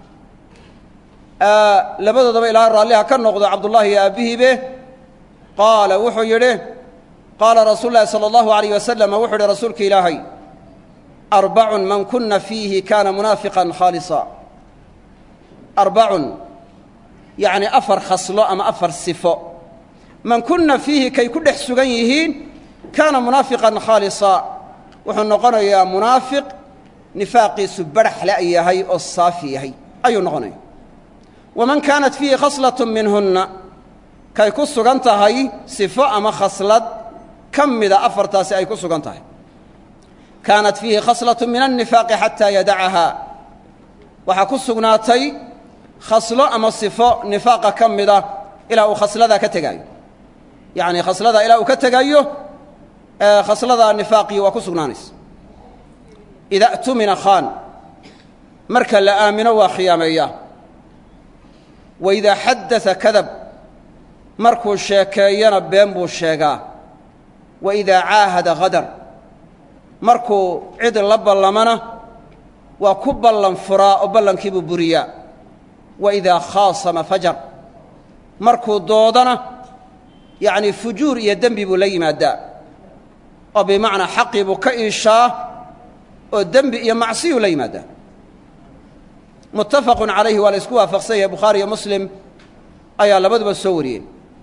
labadoodaba ilaa raalliha ka noqdo cabdullahi iyo aabbihiibe qaala wuxuu yidhi qaala rasuul lahi salى اllahu alayh wasalam wuxuu yihi rasuulka ilaahay arbacun man kuna fiihi kana munaafiqan khaalisa arbacun yacni afar khaslo ama afar sifo man kuna fiihi kay ku dhex sugan yihiin kaana munaafiqan khaalisa wuxuu noqonayaa munaafiq nifaaqiisu badhaxle yahay oo saafi yahay ayuu noqonaya waman kaanat fiihi khaslat minhunna kay ku sugan tahay sifo ama khaslad ka mida afartaasi ay ku sugan tahay kaanat fiihi khaslaة min الnifaaqi xataa yadacahaa waxaa ku sugnaatay khaslo ama sifo nifaaqa ka mida ilaa uu khasladaa ka tegaayo yacni khasladaa ilaa uu ka tegayo khasladaa nifaaqii waa ku sugnaanaysa ida اtumina khaan marka la aamino waa khiyaameeyaa wa idaa xaddaa kadab markuu sheekeeyana been buu sheegaa wa idaa caahada hadar markuu cid la ballamana waa ku ballan furaa oo ballankiibuu buriyaa wa idaa khaasama fajar markuu doodana yacnii fujuur iyo dembi buu la yimaadaa oo bimacnaa xaqii buu ka iishaa oo dembi iyo macsiyuu la yimaadaa muttafaqun calayhi waa la isku waafaqsan yahay bukhaari iyo muslim ayaa labaduba soo wariyeen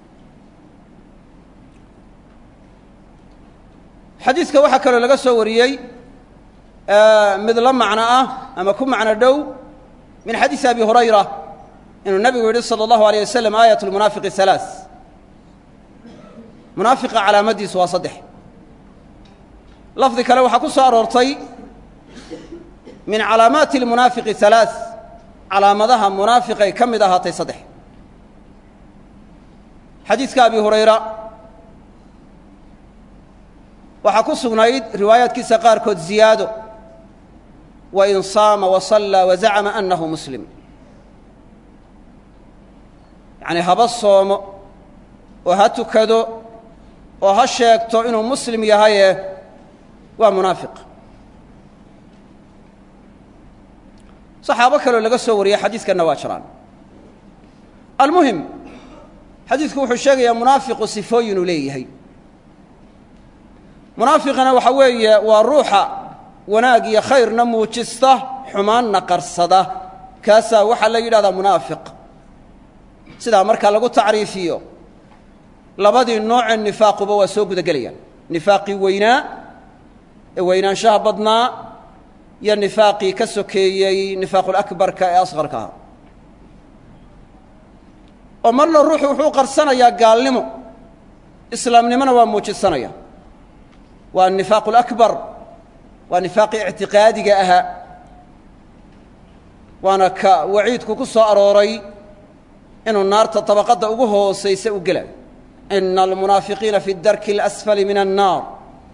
xadiidka waxaa kaloo laga soo wariyey mid la macno ah ama ku macno dhow min xadiisi abi hurayra inuu nabigu yidhi salى اllahu alيyه waslm aayat اlmunaafiqi halaaث munaafiqa calaamaddiisu waa saddex lafdi kale waxaa ku soo aroortay min calaamaati اlmunaafiqi halaaث calaamadaha munaafiqay ka mid ahaatay saddex xadiidka abi hurayra waxaa ku sugnayd riwaayaadkiisa qaarkood ziyaado wain saama wasallaa wazacama annahu muslim yacnii haba soomo oo ha tukado oo ha sheegto inuu muslim yahaye waa munaafiq saxaabo kaloo laga soo wariyey xadiidkanna waa jiraan almuhim xadiidku wuxuu sheegayaa munaafiqu sifooyinuu leeyahay munaafiqina waxa weeye waa ruuxa wanaag iyo khayrna muujista xumaanna qarsada kaasaa waxaa la yidhahdaa munaafiq sidaa markaa lagu tacriifiyo labadii noocee nifaaquba waa soo guda gelayaan nifaaqii weynaa ee weynaanshaha badnaa iyo nifaaqii ka sokeeyey nifaaqulakbarka ee asqarka ahaa oo marna ruuxu wuxuu qarsanayaa gaalnimo islaamnimona waa muujisanaya waa anifaaq alakbar waa nifaaqii ictiqaadiga ahaa waana ka waciidku ku soo arooray inuu naarta tabaqadda ugu hoosaysa u gelayo ina almunaafiqiina fi darki اlasfali min annaar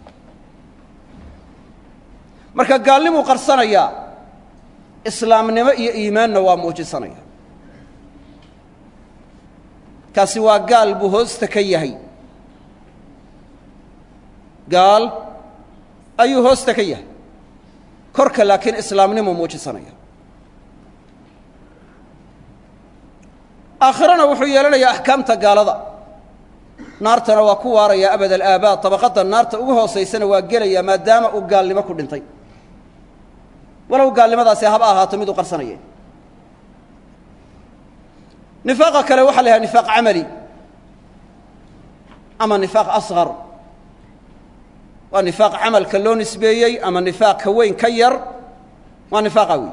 marka gaalnimuu qarsanayaa islaamnimo iyo iimaanna waa muujisanaya kaasi waa gaal buu hoosta ka yahay gaal ayuu hoosta ka yahay korka laakiin islaamnimuu muujisanaya aakhirana wuxuu yeelanayaa axkaamta gaalada naartana waa ku waaraya abad alaabaad tabaqadda naarta ugu hoosaysana waa gelaya maadaama uu gaalnimo ku dhintay walow gaalnimadaasi haba ahaato mid u qarsanaya nifaaqa kale waxa la yhaha nifaaq camali ama nifaaq asqar waa nifaaq camalka loo nisbeeyey ama nifaaq ka weyn ka yar waa nifaaqa wey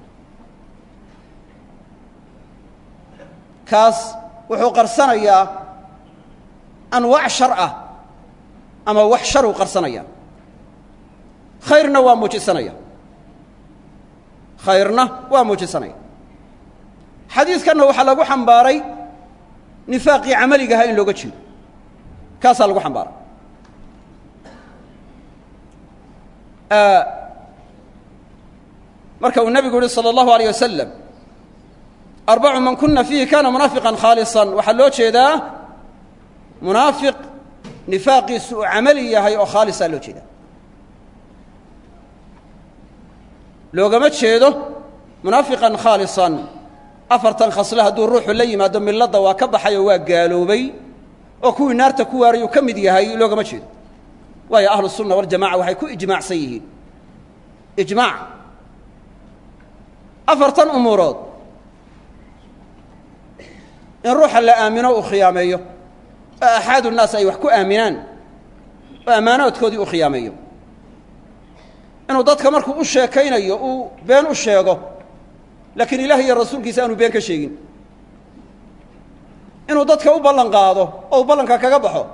kaas wuxuu qarsanayaa anwaac shar ah ama wax sharuu qarsanaya khayrna waa muujisanaya khayrna waa muujisanaya xadiidkanna waxaa lagu xambaaray nifaaqii camaligahaa in looga jeedo kaasaa lagu xambaaray marka uu nebigu yihi salى اllahu alيyه wasalam arbacu man kuna fiihi kana munaafiqan khaaliصan waxaa loo jeedaa munaafiq nifaaqiisu uu camali yahay oo khaalisaa loo jeedaa loogama jeedo munaafiqan khaalisan afartan khasle hadduu ruuxu la yimaado milladda waa ka baxay oo waa gaaloobay oo kuwii naarta ku waarayuu ka mid yahay loogama jeedo waayo ahlu sunna waljamaca waxay ku ijmaacsan yihiin ijmaac afartan umuurood in ruuxa la aamino uu khiyaameeyo oo axaadu nnaas ay wax ku aaminaan oo ammaanoodkoodii uu khiyaameeyo inuu dadka markuu u sheekaynayo uu been u sheego laakiin ilaah iyo rasuulkiisa aanu been ka sheegin inuu dadka u ballan qaado oo uu ballanka kaga baxo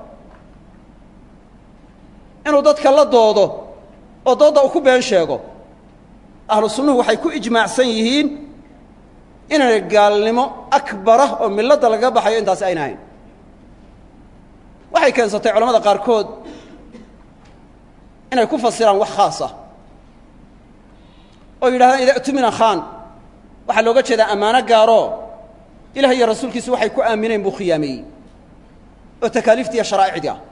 inuu dadka la doodo oo doodda uu ku been sheego ahlu sunnuhu waxay ku ijmaacsan yihiin inaanay gaalnimo akbara oo milladda lagaga baxayo intaasi ayna ahayn waxay keensatay culamada qaarkood inay ku fasiraan wax khaas ah oo yidhahdaan ida tumina khaan waxaa looga jeedaa ammaano gaaroo ilaah iyo rasuulkiisu waxay ku aamineen buu khiyaameeyey oo takaaliiftii iyo sharaa'icdii ah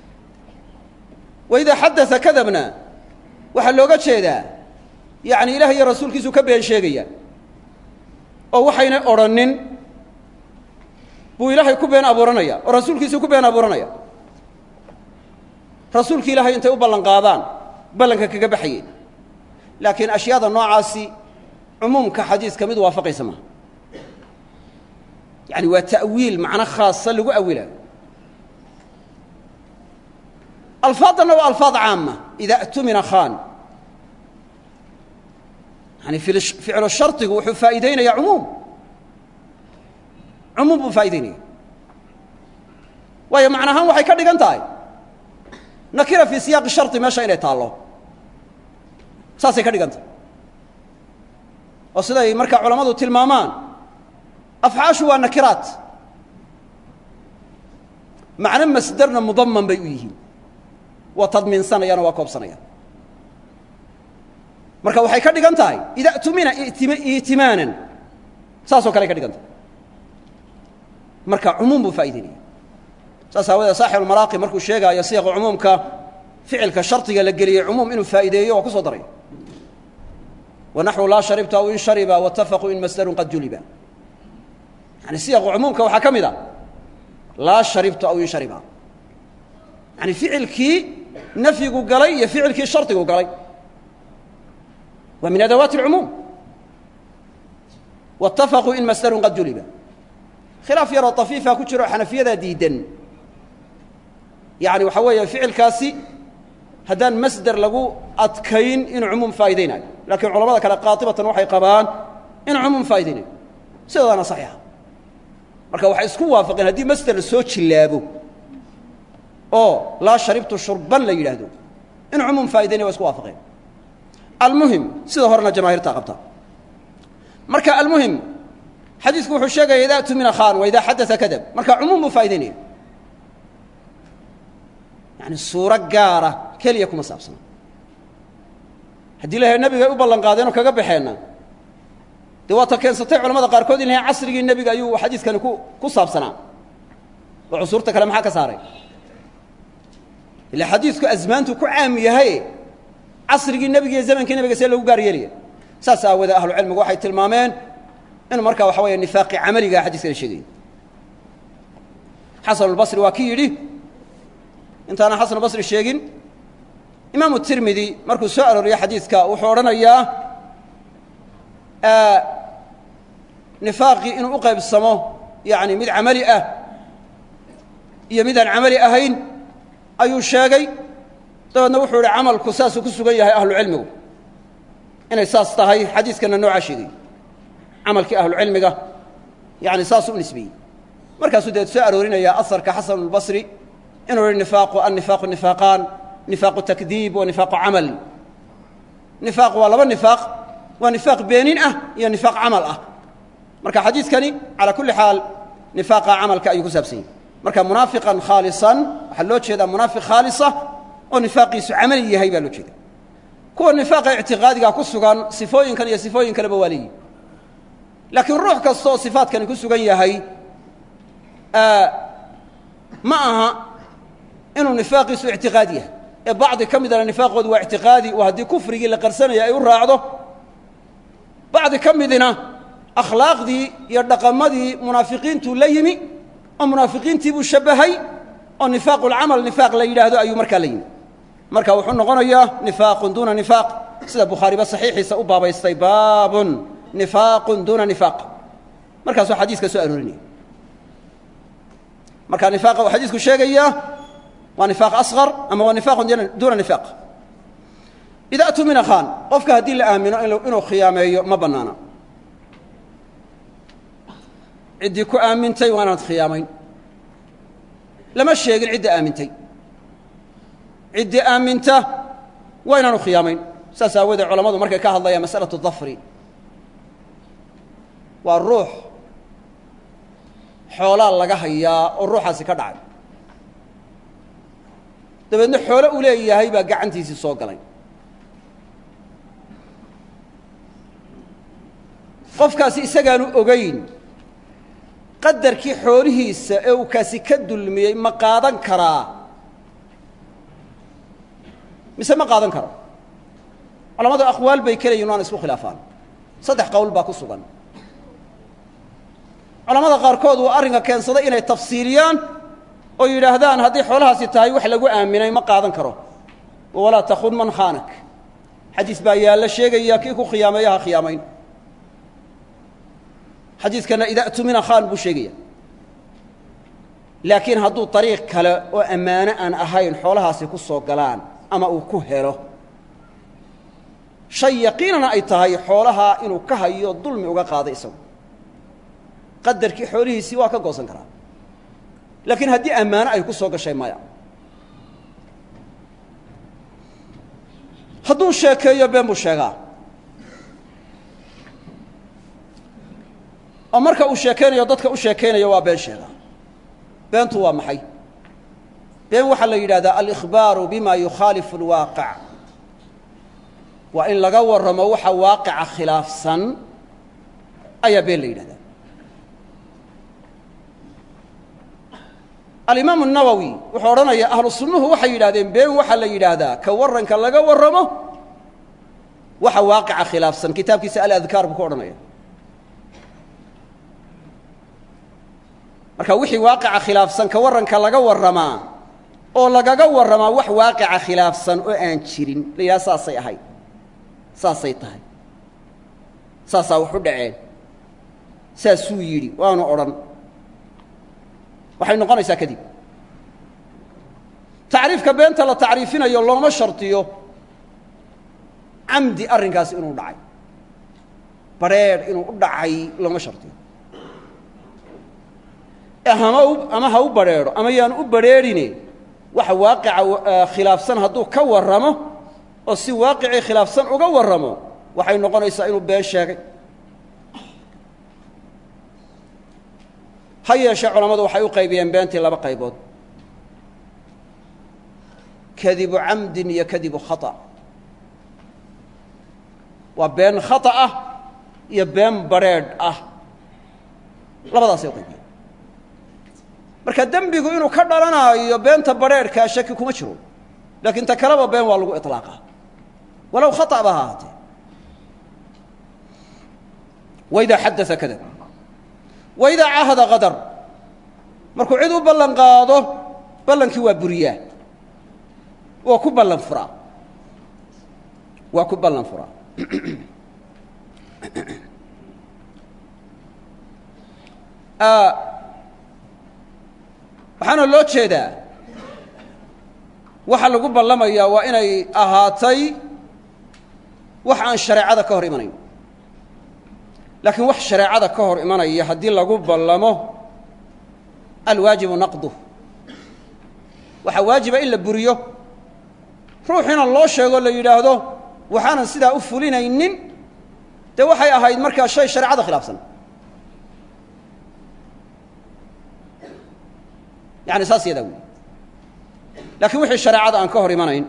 wa idaa xadaa kadabna waxaa looga jeedaa yacni ilaah iyo rasuulkiisu ka been sheegaya oo waxaynay odrhanin buu ilaahay ku been abuuranaya oo rasuulkiisu ku been abuuranaya rasuulki ilaahay intay u ballan qaadaan ballanka kaga baxayeen laakiin ashyaada noocaasi cumuumka xadiiska mid waafaqaysa maaha yani waa ta'wiil macno khaasa lagu awilaayo alfaaddanna waa alfaad caama ida tumina khan yani ficlu shardigu wuxuu faa'iideynaya cumuum cumuum buu faa'ideynaya waayo macna ahaan waxay ka dhigan tahay nakira fii siyaaqi shardi meesha inay taallo saasay ka dhigan tahay oo siday markaa culammadu tilmaamaan afcaashu waa nakiraat macno masderna mudaman bay u yihiin waa tadmiinsanayaan oo waa koobsanayaan marka waxay ka dhigan tahay ida tumina itimaanan saasoo kale ay ka dhigan tahay marka cumuum buu faa'ideynaya saas aawadee saaxibulmaraaqi markuu sheegaayo siiqa cumuumka ficilka shardiga la geliyey cumuum inuu faa'ideeyo waa ku soo daray wanaxwu laa sharibta aw in shariba watafaquu in masdarun qad juliba yani siyaqu cumuumka waxaa ka mid a laa sharibtu aw in shariba yani ficilkii nafyigu galay iyo ficilkii shardigu galay waa min adawaati اlcumuum waاtafaquu in masdarun qad juliba khilaaf yaroo طafiifa ku jiro xanafiyadaa diidan yani waxaa weeye ficilkaasi haddaan masder lagu adkayn inuu cumuum faa'iideynayo lakiin culamada kale qaatibatan waxay qabaan inuu cumuum faa'iideynayo sidoodana saxiixa marka waxay isku waafaqeen haddii masder la soo jillaabo oo laa sharibtu shurban la yidhaahdo inuu cumuum faa'ideynaya wa isku waafaqeen almuhim sida horena jamaahiirtaa qabta marka almuhim xadiisku wuxuu sheegaya ida tumina khan wa ida xadaa kadab marka cumuum buu faa'ideynaya yani suuro gaara keliya kuma saabsana haddii la nabiga ay u ballan qaadeenoo kaga baxeenna dee waa ta keensatay culamada qaarkood in lahay casrigii nebiga ayuu xadiiskani ku ku saabsanaa oo cusuurta kale maxaa ka saaray ila xadiisku asmaantu ku caam yahay casrigii nebiga iyo zamankii nebiga see loogu gaar yeelaya saas aawadee ahlucilmigu waxay tilmaameen in markaa waxa weeye nifaaqi camaligaa xadiiskana sheegaya xasanulbasri waa ki yidhi intaana xasan basri sheegin imaamu tirmidi markuu soo arooriyo xadiidka wuxuu odhanayaa nifaaqii inuu u qaybsamo yani mid camali ah iyo mid aan camali ahayn ayuu sheegay dabeedna wuxuu ihi camalku saasuu ku sugan yahay ahlucilmigu inay saas tahay xadiiskana noocaa sheegay camalkii ahlucilmiga yani saasuu u nisbeeyey markaasuu deed soo aroorinayaa asarka xasanulbasri inuu yihi nifaaqu annifaaqu nifaaqaan nifaaqu takdiib wa nifaaqu camal nifaaq waa laba nifaaq waa nifaaq beenin ah iyo nifaaq camal ah marka xadiidkani calaa kulli xaal nifaaqa camalka ayuu ku saabsan yahy marka munaafiqan khaalisan waxaa loo jeedaa munaafiq khaalisa oo nifaaqiisu camali yahay baa loo jeeda kuwa nifaaqa ictiqaadiga ku sugan sifooyinkan iyo sifooyin kaleba waa leeyihi laakiin ruux kasta oo sifaadkani ku sugan yahay ma aha inuu nifaaqiisu ictiqaadi yahay ee bacdi ka midana nifaaqoodu waa ictiqaadi oo haddii kufrigii la qarsanaya ay u raacdo bacdi ka midina akhlaaqdii iyo dhaqamadii munaafiqiintuu la yimi oo munaafiqiintii buu shabbahay oo nifaaqulcamal nifaaq la yidhaahdo ayuu markaa la yimi marka wuxuu noqonayaa nifaaqun duuna nifaaq sida bukhaariba saxiixiisa u baabaystay baabun nifaaqun duuna nifaaq markaasuu xadiiska soo aroorinaya marka nifaaqa uu xadiisku sheegayaa waa nifaaq asqar ama waa nifaaqun duuna nifaaq ida atumina khan qofka haddii la aamino inuu khiyaameeyo ma bannaana ciddii ku aamintay waa inaad khiyaamayn lama sheegin cidda aamintay ciddii aaminta waa inaanu khiyaamayn saas aawoodee culammadu markay ka hadlayaan masalatu dafri waa ruux xoolaa laga hayaa oo ruuxaasi ka dhacay dabeedna xoolo uu leeyahay baa gacantiisii soo galay qofkaasi isagaanu ogayn qadarkii xoolihiisa ee uu kaasi ka dulmiyey ma qaadan karaa mise ma qaadan karo culamadu aqwaal bay ka leeyihin waana isku khilaafaan saddex qowl baa ku sugan culamada qaarkood uu arrinka keensaday inay tafsiiliyaan oo yidhaahdaan haddii xoolahaasi tahay wax lagu aaminay ma qaadan karo walaa takun man khaanak xadiis baa yaalla sheegaya kii ku khiyaameeyo ha khiyaamayn xadiiskana ida tumina khaan buu sheegaya laakiin hadduu ariiq kale oo ammaano aan ahayn xoolahaasi ku soo galaan ama uu ku helo shay yaqiinana ay tahay xoolahaa inuu ka hayo dulmi uga qaaday isagu qadarkii xoolihiisii waa ka goosan karaa laakiin haddii ammaano ay ku soo gashay maya hadduu sheekeeyo been buu sheegaa oo marka uu sheekaynayo dadka u sheekaynayo waa been sheegaa beentu waa maxay been waxaa la yidhahdaa alikhbaaru bima yukhaalifu اlwaaqic waa in laga warramo waxa waaqica khilaafsan ayaa been la yidhahdaa alimaamu الnawowi wuxuu odhanayaa ahlu sunnuhu waxay yidhahdeen been waxaa la yidhaahdaa ka warranka laga warramo waxa waaqica khilaafsan kitaabkiisa aladkaar buu ku odhanaya marka wixii waaqica khilaafsan ka warranka laga warramaa oo lagaga warramaa wax waaqica khilaafsan oo aan jirin la yidhaha saasay ahayd saasay tahay saasaa wax u dhaceen saasuu yidhi waanu odhan waxay noqonaysaa kadib tacriifka beenta la tacriifinayo looma shardiyo camdi arrinkaasi inuu dhacay badrheedh inuu u dhacay looma shardiyo hama ama ha u badrheedho ama yaan u badrheedhine waxa waaqica khilaafsan hadduu ka warramo oo si waaqicii khilaafsan uga warramo waxay noqonaysaa inuu been sheegay ha yeeshee culammadu waxay u qaybiyeen beentii laba qaybood kadibu camdin iyo kadibu khata waa been khata ah iyo been badrheedh ah labadaasay u qaybiyeen marka dembigu inuu ka dhalanaayo beenta badrheedhkaa shaki kuma jiro laakiin ta kaleba been waa lagu iطlaaqaa walow khata ba ha ahaatee waidaa xadaa kadab waidaa cahada qadar markuu cid u ballan qaado ballankii waa buriyaa waa ku ballan furaa waa ku ballan furaa waxaana loo jeedaa waxa lagu ballamayaa waa inay ahaatay wax aan shareecada ka hor imanayn laakiin wax shareecada ka hor imanaya haddii lagu ballamo alwaajibu naqduh waxaa waajiba in la buriyo ruuxiina loo sheego la yidhaahdo waxaanan sidaa u fulinaynin dee waxay ahayd markaa shay shareecada khilaafsan yani saas yadaa wey laakiin wixii shareecada aan ka hor imanayn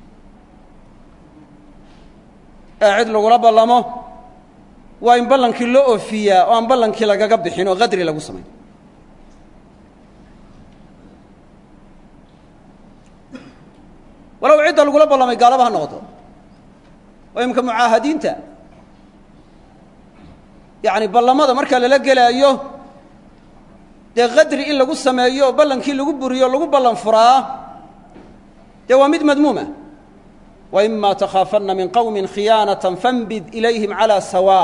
ee cid lagula ballamo waa in ballankii loo oofiyaa oo aan ballankii lagaga bixin oo qadri lagu samayn walow cidda lagula ballamay gaalaba ha noqoto oo imika mucaahadiinta yacni ballamada marka lala gelaayo dee qadri in lagu sameeyo oo ballankii lagu buriyo o lagu ballan furaa dee waa mid madmuuma wa ima takhaafanna min qowmin khiyaanatan fanbid ilayhim calaa sawaa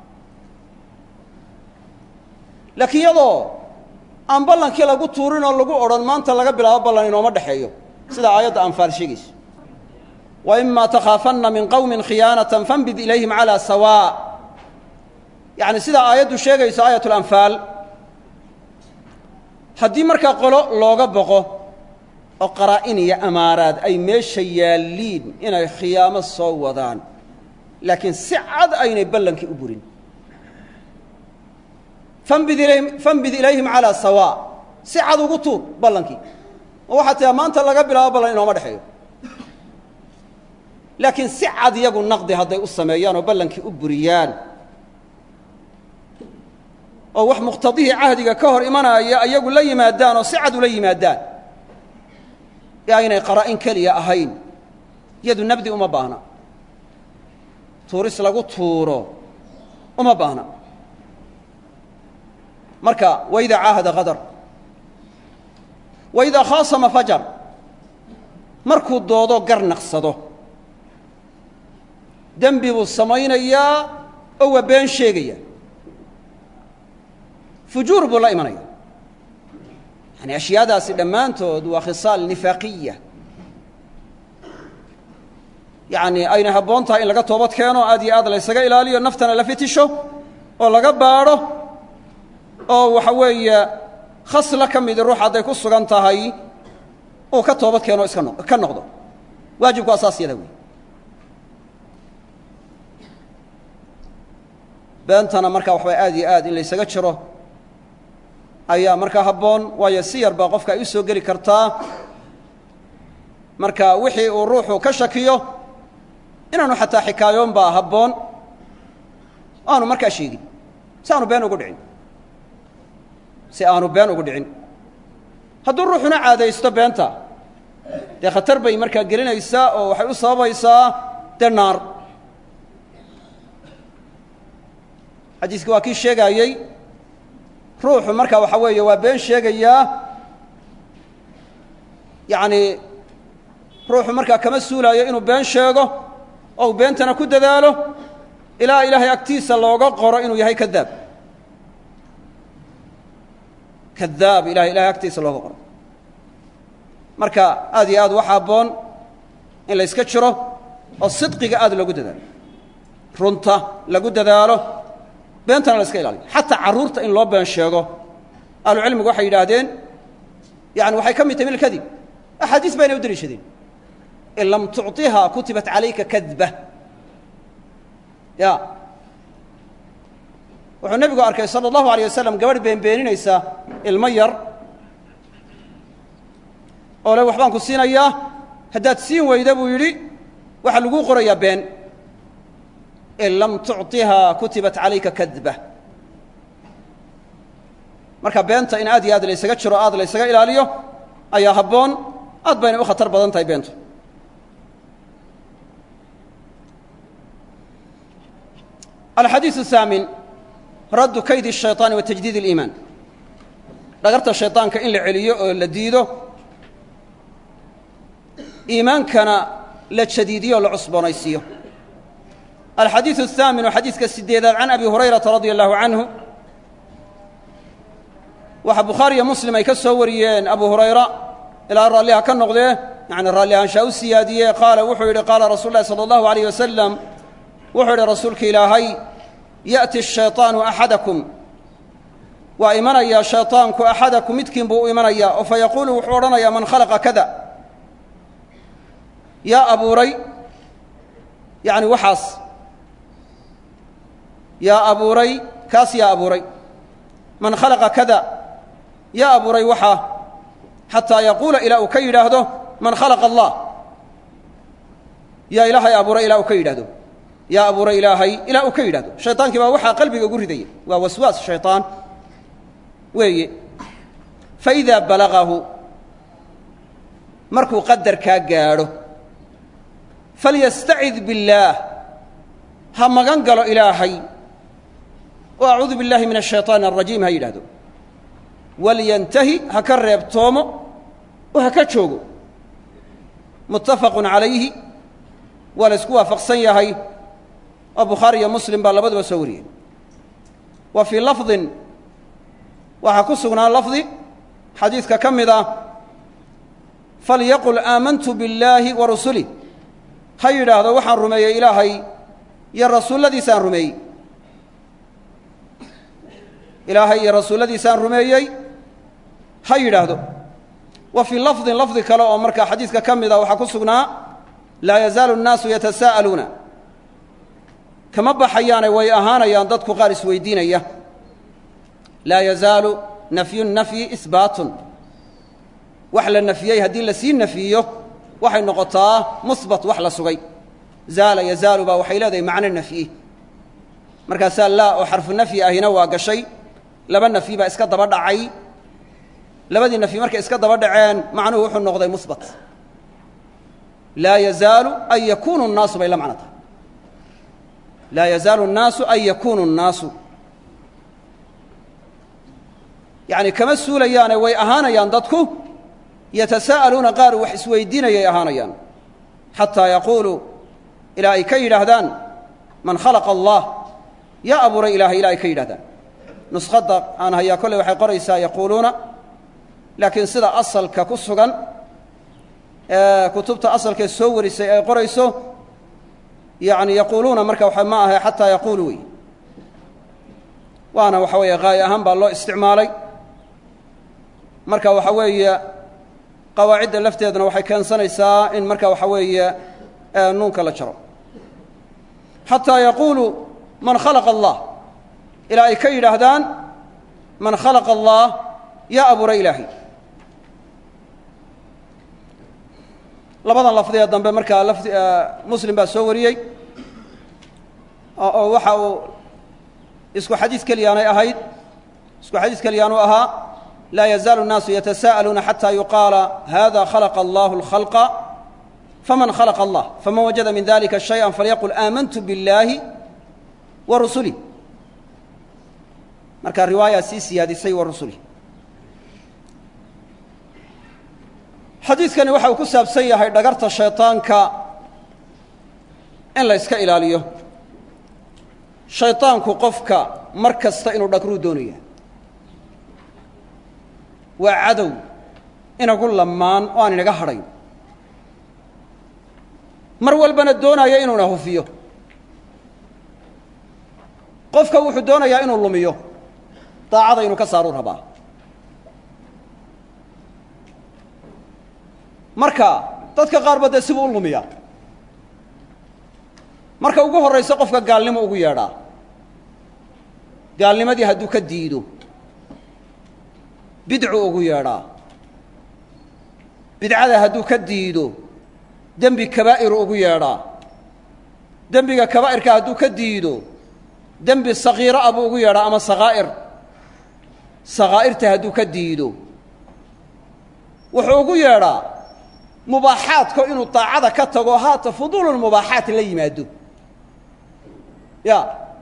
laakiin iyadoo aan ballankii lagu tuurin oo lagu odhan maanta laga bilaabo ballan inooma dhexeeyo sida aayadda anfaal sheegayso wa ima takhaafanna min qowmin khiyaanatan fanbid ilayhim calaa sawaa yacni sida aayaddu sheegayso aayat lanfaal haddii markaa qolo looga boqo oo qaraa'in iyo amaaraad ay meesha yaalliin inay khiyaamo soo wadaan laakiin si cad aynay ballankii u burin fanbid ilayhim fanbid ilayhim calaa sawaa si cad ugu tuur ballankii oo waxaa tiaa maanta laga bilaabo ballan inooma dhexeeyo laakiin si cad iyagu naqdi hadday u sameeyaan oo ballankii u buriyaan oo wax muqhtadihii cahdiga ka hor imanaya iyagu la yimaadaan oo si cad ula yimaadaan ee aynay qaraa'in keliya ahayn yadu nabdi uma baahna tuuris lagu tuuro uma baahna marka waidaa caahada kadar waidaa khaasama fajar markuu doodo gar naqsado dembi buu samaynayaa oo waa been sheegaya fujuur buu la imanaya yani ashyaadaasi dhammaantood waa khisaal nifaaqiya yacni aynay habboon tahay in laga toobad keeno aad iyo aad laysaga ilaaliyo naftana la fitisho oo laga baadho oo waxa weeye khasla ka midi ruux hadday ku sugan tahay uu ka toobad keeno iska no ka noqdo waajibku asaas yada wey beentana markaa waxbay aad iyo aad in laysaga jiro ayaa markaa habboon waayo si yar baa qofka ay u soo geli kartaa marka wixii uu ruuxu ka shakiyo inaanu xataa xikaayoon baa habboon aanu markaa sheegin si aanu been ugu dhicin si aanu been ugu dhicin hadduu ruuxuna caadaysto beenta dee khatar bay markaa gelinaysaa oo waxay u sababaysaa dee naar xadiiski waa kii sheegaayey ruuxu marka waxa weeye waa been sheegayaa yacni ruuxu markaa kama suulaayo inuu been sheego oo uu beentana ku dadaalo ilaa ilaahay agtiisa looga qoro inuu yahay kadaab kadaab ilahay ilahay agtiisa looga qoro marka aad iyo aad waxa habboon in la yska jiro oo sidqiga aad loogu dadaalo runta lagu dadaalo beentana la iska ilaaliyo xataa carruurta in loo been sheego ahlucilmigu waxay yidhaahdeen yani waxay ka mid tahay min alkadib axaadiis bayna u deliishadeen in lam tucطiha kutibat calayka kadba ya wuxuu nebigu arkay salى اllahu alيyه wasalam gabadh beenbeeninaysa ilmo yar oo le waxbaan ku siinayaa haddaad siin weyda buu yidhi waxaa laguu qorayaa been in lam tucطiha kutibat calayka kadba marka beenta in aad iyo aad laysaga jiro aad laysaga ilaaliyo ayaa habboon aad bayna u khatar badan tahay beentu alxadiiث الثaamin raddu kayd الشhayطaani wa tajdiid الإimaan dhagarta shayطaanka in la celiyo oo la diido iimaankana la jadiidiyo o la cusboonaysiiyo alxadiiث الثaamin oo xadiiska sideedaad can abi hurayrata radia allahu canhu waxaa bukhaariyo muslim ay ka soo wariyeen abu hurayra ilaa raalliha ka noqdee yani raalli ahaanshaa u siyaadiyee qaala wuxuu yidhi qaala rasuul lahi salى اllahu عalيyh wasalam wuxuu yidhi rasuulka ilaahay ya'ti الshayطaanu axadakum waa imanayaa shayطaanku axadakum midkiin buu u imanayaa oo fayaquulu wuxuu odhanayaa man khalaqa kada yaa abuuray yani waxaas yaa abuuray kaas yaa abuuray man khalaqa kada yaa abuuray waxaa xataa yaquula ilaa uu ka yidhaahdo man khalaqa allah yaa ilaahay abuuray ilaa uu ka yidhahdo yaa abuuray ilaahay ilaa uu ka yidhahdo shayطaankii baa waxaa qalbiga ugu ridaya waa waswaas shayطaan weeye faidaa balagahu markuu qadarkaa gaadho falyastacid biاllaah ha magan galo ilaahay oo acuudu biاllahi min الshayطaan الrajiim ha yidhahdo walyantahi ha ka reebtoomo oo ha ka joogo muttafaqu calayhi waa la isku waafaqsan yahay oo bukhaari iyo muslim baa labaduba soo wariyey wa fii lafdin waxaa ku sugnaa lafdi xadiidka ka mid ah falyaqul aamantu biاllaahi wa rusulih ha yidhaahdo waxaan rumeeyey ilaahay iyo rasuulladiisaan rumeeyey ilaahay iyo rasuulladiisaan rumeeyey ha yidhaahdo wa fii lafdin lafdi kale oo markaa xadiidka ka mid ah waxaa ku sugnaa laa yazaalu الnaasu yatasaa'aluuna kama baxayaane way ahaanayaan dadku qaar isweydiinaya laa yazaalu nafyu nafyi isbaatun wax la nafiyey haddii lasii nafiyo waxay noqotaa musbat wax la sugay zaala yazaalu baa waxay leedahay macno nafyi markaasaa laa oo xarfu nafyi ahina waa gashay laba nafyi baa iska daba dhacay labadii nafyi markay iska daba dhaceen macnuhu wuxuu noqday musbat laa yazaalu an yakuunu الnaasu bay la macno tahay laa yazaalu الnaasu an yakuunu الnaasu yacni kama suulayaane way ahaanayaan dadku yatasaa'aluuna qaar wax isweydiinayay ahaanayaan xataa yaquuluu ilaa ay ka yidhaahdaan man khalaqa allah yaa abuuray ilaahay ilaa ay ka yidhahdaan nuskhadda aan hayaa kolley waxay qoraysaa yaquuluuna laakiin sida asalka ku sugan ee kutubta asalkee soo warisay ay qorayso yacni yaquuluuna marka waxa ma ahe xataa yaquulu wey waana waxa weeye qaayo ahaan baa loo isticmaalay marka waxa weeye qawaacidda lafteeduna waxay keensanaysaa in marka waxa weeye nuunka la jaro xataa yaquulu man khalaqa allah ilaa ay ka yidhaahdaan man khalaqa allah yaa abuuray ilaahay labadan lafdi ee dambe markaa lafdi muslim baa soo wariyey oo waxa uu isku xadiis keliyaanay ahayd isku xadiis keliyaanu ahaa laa yazaalu الnaasu yatasaa'aluuna xatى yuqaala hada khalaqa allahu اlkhalqa faman khalaqa allah faman wajada min dalika shayئa falyaqul aamantu biاllaahi wa rusulih marka riwaayaa sii siyaadisay wa rusulih xadiidkani waxa uu ku saabsan yahay dhagarta shayطaanka in la yska ilaaliyo shayطaanku qofka mar kasta inuu dhagruu doonaya waa cadow inagu lamaan oo aan inaga hadhayn mar walbana doonaya inuuna hufiyo qofka wuxuu doonayaa inuu lumiyo daacada inuu ka saaruu rabaa marka dadka qaarba dee sibuu u lumiyaa marka ugu horraysa qofka gaalnimo ugu yeedhaa gaalnimadii hadduu ka diido bidcu ugu yeedhaa bidcada hadduu ka diido dembi kabaa'iru ugu yeedhaa dembiga kabaa'irka hadduu ka diido dembi sakiiro ah buu ugu yeedhaa ama sakaa'ir sakaa'irta hadduu ka diido wuxuu ugu yeedhaa mubaaxaadko inuu daacada ka tago haata fuduululmubaaxaat la yimaado ya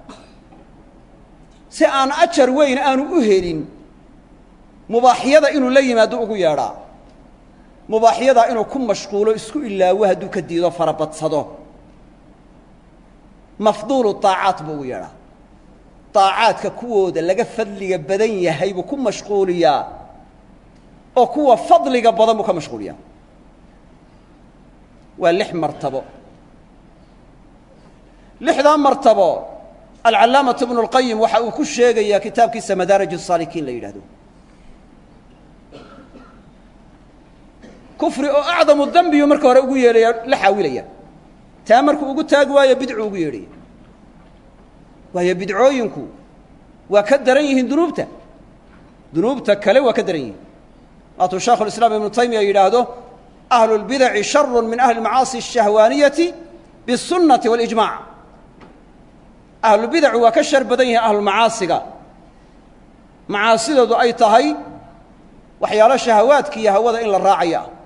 si aan ajar weyn aanu u helin mubaaxyada inuu la yimaado ugu yeedhaa mubaaxyadaa inuu ku mashquulo isku ilaawo hadduu ka diido farabadsado mafduulu daacaat buu ugu yeedhaa daacaadka kuwooda laga fadliga badan yahay buu ku mashquuliyaa oo kuwa fadliga badan buu ka mashquuliyaa waa lix martabo lixdaa martabo alcallaamatu bnu اlqayim waxa uu ku sheegayaa kitaabkiisa madaarij الsaalikiin la yidhahdo kufri oo acdamu dembiyu marka hore ugu yeedhaya la xaawilaya taa markuu ugu taagi waayo bidcu ugu yeedhaya waayo bidcooyinku waa ka daran yihiin dunuubta dunuubta kale waa ka daran yihiin waatuu shaekhu lislaam ibnu taymiya yidhaahdo ahlu lbidaci sharu min ahli macaasi ashahwaaniyati bisunnati walijmac ahlubidacu waa ka shar badan yihiin ahlumacaasiga macaasidoodu ay tahay waxyaalo shahawaadka iyo hawada in la raacaya ah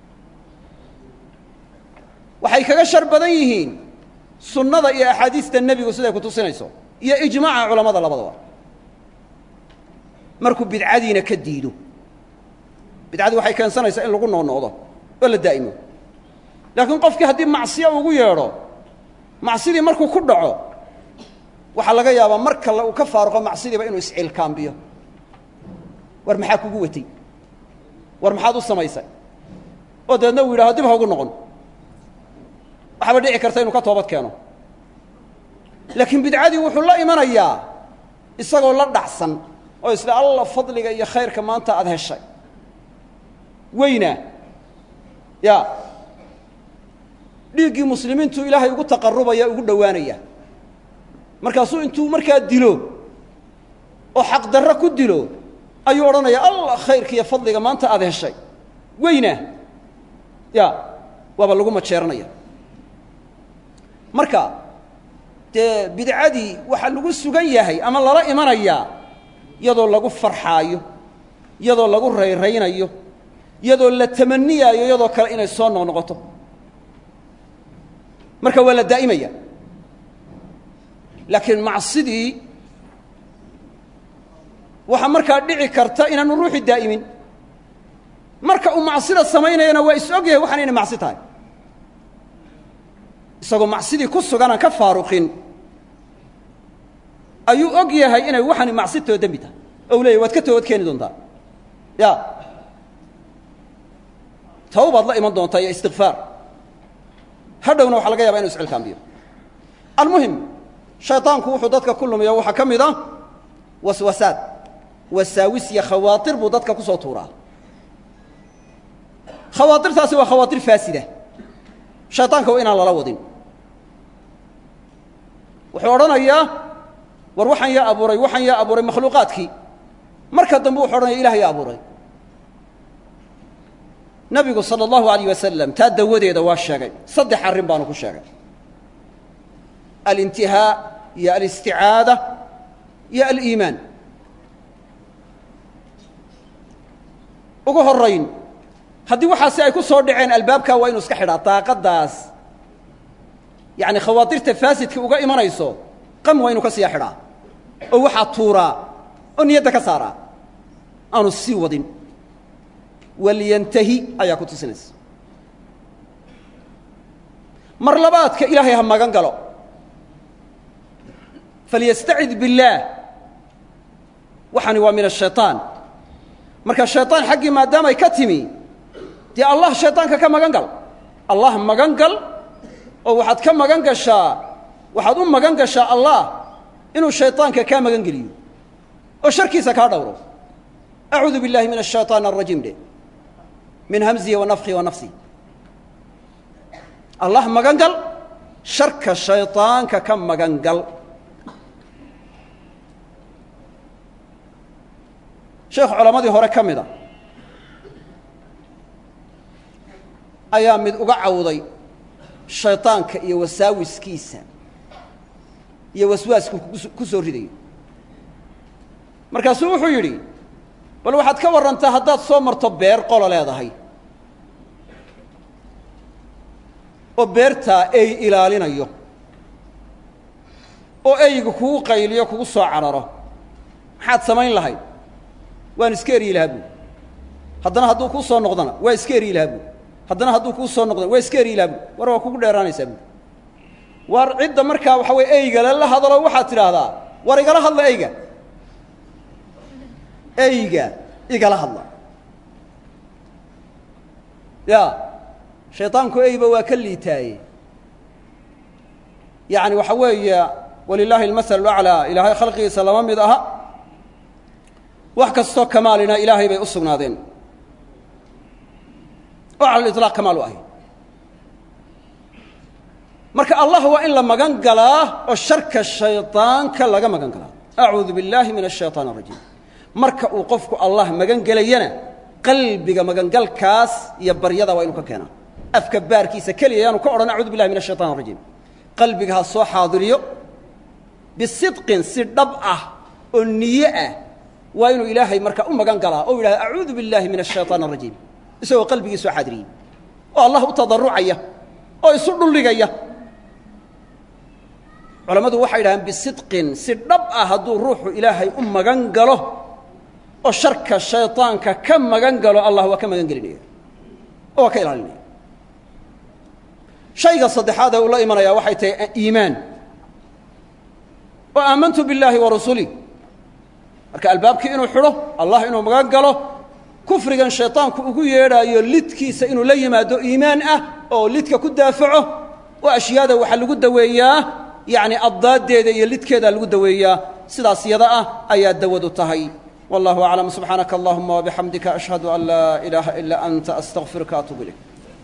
waxay kaga shar badan yihiin sunnada iyo axaadiista nebigu siday ku tusinayso iyo ijmaaca culammada labadaba markuu bidcadiina ka diido bidcadii waxay keensanaysaa in lagu noqnoqdo oo la daa'imo laakiin qofkii haddii macsiyo ugu yeedho macsidii markuu ku dhaco waxaa laga yaabaa mar kale uu ka faaruqo macsidiiba inuu iscilkaambiyo war maxaa kugu watay war maxaad u samaysay oo dabeedna uu yidhahdo dib ha ugu noqon waxaaba dhici karta inuu ka toobad keeno laakiin bidcadii wuxuu la imanayaa isagoo la dhacsan oo isla alla fadliga iyo khayrka maanta aada heshay weyna ya dhiiggii muslimiintu ilaahay ugu taqarubaya ugu dhowaanaya markaasuu intuu markaa dilo oo xaqdarro ku dilo ayuu odhanaya allah khayrka iyo fadliga maanta aada heshay weyna ya waaba lagu majeeranaya marka dee bidcadii waxaa lagu sugan yahay ama lala imanayaa iyadoo lagu farxaayo iyadoo lagu rayraynayo iyadoo la tamaniyaayo iyadoo kale inay soo noqnoqoto marka waa la daa'imaya laakiin macsidii waxaa markaa dhici karta inaanu ruuxi daa'imin marka uu macsida samaynayana waa is og yahay waxaan inay macsi tahay isagoo macsidii ku suganaan ka faaruqin ayuu og yahay inay waxani macsitoo dembi tahay oo u leyahy waad ka toobad keeni doontaa ya tawbaad la iman doontaa iyo istikfaar hadhowna waxaa laga yaba inu iscilkaambiyo almuhim shayطaanku wuxuu dadka ku lumiya waxaa ka mid a waswasaad wasaawis iyo khawaatir buu dadka ku soo tuuraa khawaairtaasi waa khawaatir faasida shayطaanka waa inaan lala wadin wuxuu odhanayaa war waxaan yaa abuuray waxaan yaa abuuray makhluuqaadkii marka dambe wuxu odhanaya ilah yaa abuuray nabigu salى اllahu alayh wasalam taa dawadeeda waa sheegay saddex arrin baanu ku sheegay alintihaa iyo alisticaada iyo aliimaan ugu horayn haddii waxaasi ay ku soo dhaceen albaabkaa waa inu iska xidhaa daaqaddaas yacani khawaatirta faasidka uga imanayso qam waa inu ka siya xidhaa oo waxaa tuuraa oo niyadda ka saaraa aanu sii wadin walyantahi ayaa ku tusinaysa mar labaadka ilaahay ha magan galo falyastacid biاllaah waxani waa min ashayطaan marka shayطaan xaggii maadaamay ka timi dee allah shayطaanka ka magan gal allah magan gal oo waxaad ka magan gashaa waxaad u magan gashaa allah inuu shayطaanka kaa magan geliyo oo sharkiisa kaa dhowro acuudu biاllahi min الshayطaan الrajiim dhe min hamzihi wa nafkihi wa nafsihi allah magan gal sharka shayطaanka ka magan gal sheekh culammadii hore ka mida ayaa mid uga cawday shayطaanka iyo wasaawiskiisa iyo waswaasku ku soo ridayo markaasuu wuxuu yidhi bal waxaad ka warrantaa haddaad soo marto beer qolo leedahay oo beertaa ey ilaalinayo oo eyga kugu qayliyo kugu soo cararo maxaad samayn lahayd waan iska eryi lahaa buui haddana hadduu kuu soo noqdana waa iska eryi lahaa buui haddana hadduu kuu soo noqdana waa iska eryi lahaa buui war waa kugu dheeraanaysaa buui war cidda markaa waxa weye eygale la hadalo waxaad tidhaahdaa war igala hadla eyga eyga igala hadla ya shayطaanku eyba waa ka liitaaye yaعni waxa weeye walilaahi اlmasl اأclىa ilaahay khalqigiisa lama mid aha wax kastoo kamaalina ilaahay bay u sugnaadeen oo cala اliطlaaq kamaal u ahy marka allah waa in la magan galaa oo sharka shaydaanka laga magan galaa acuudu billaahi min ashayطaan arajiim marka uu qofku allah magan gelayana qalbiga magangalkaas iyo baryada waa inu ka keenaa afka baarkiisa keliya yaanu ka odhan acuudu billahi min ashayطan arajiim qalbiga ha soo xaadiriyo bisidqin si dhab ah oo niye ah waa inuu ilaahay marka u magan galaa oo yidhahda acuudu biاllahi min الshayطaan الrajiim isagoo qalbigii soo xaadiriyey oo allah u tadarucaya oo isu dhuldhigaya culammadu waxay yidhahdeen bisidqin si dhab ah hadduu ruuxu ilaahay u magan galo oo sharka shayطaanka ka magan galo allah waa ka magan gelinaya oo waa ka ilaalinaya shayga saddexaad ee uu la imanayaa waxay tahay iimaan oo aamantu biاllaahi wa rasulih marka albaabkii inuu xidho allah inuu magan galo kufrigan shayطaanku ugu yeedhaayo lidkiisa inuu la yimaado iimaan ah oo lidka ku daafaco oo ashyaada waxaa lagu daweeyaa yacni addaaddeeda iyo lidkeeda lagu daweeyaa sidaas yada ah ayaa dawadu tahay wallahu aclam subxaanaka allahuma wabixamdika ashhadu an laa ilaaha ilaa anta astaqfiruka atuub ilayk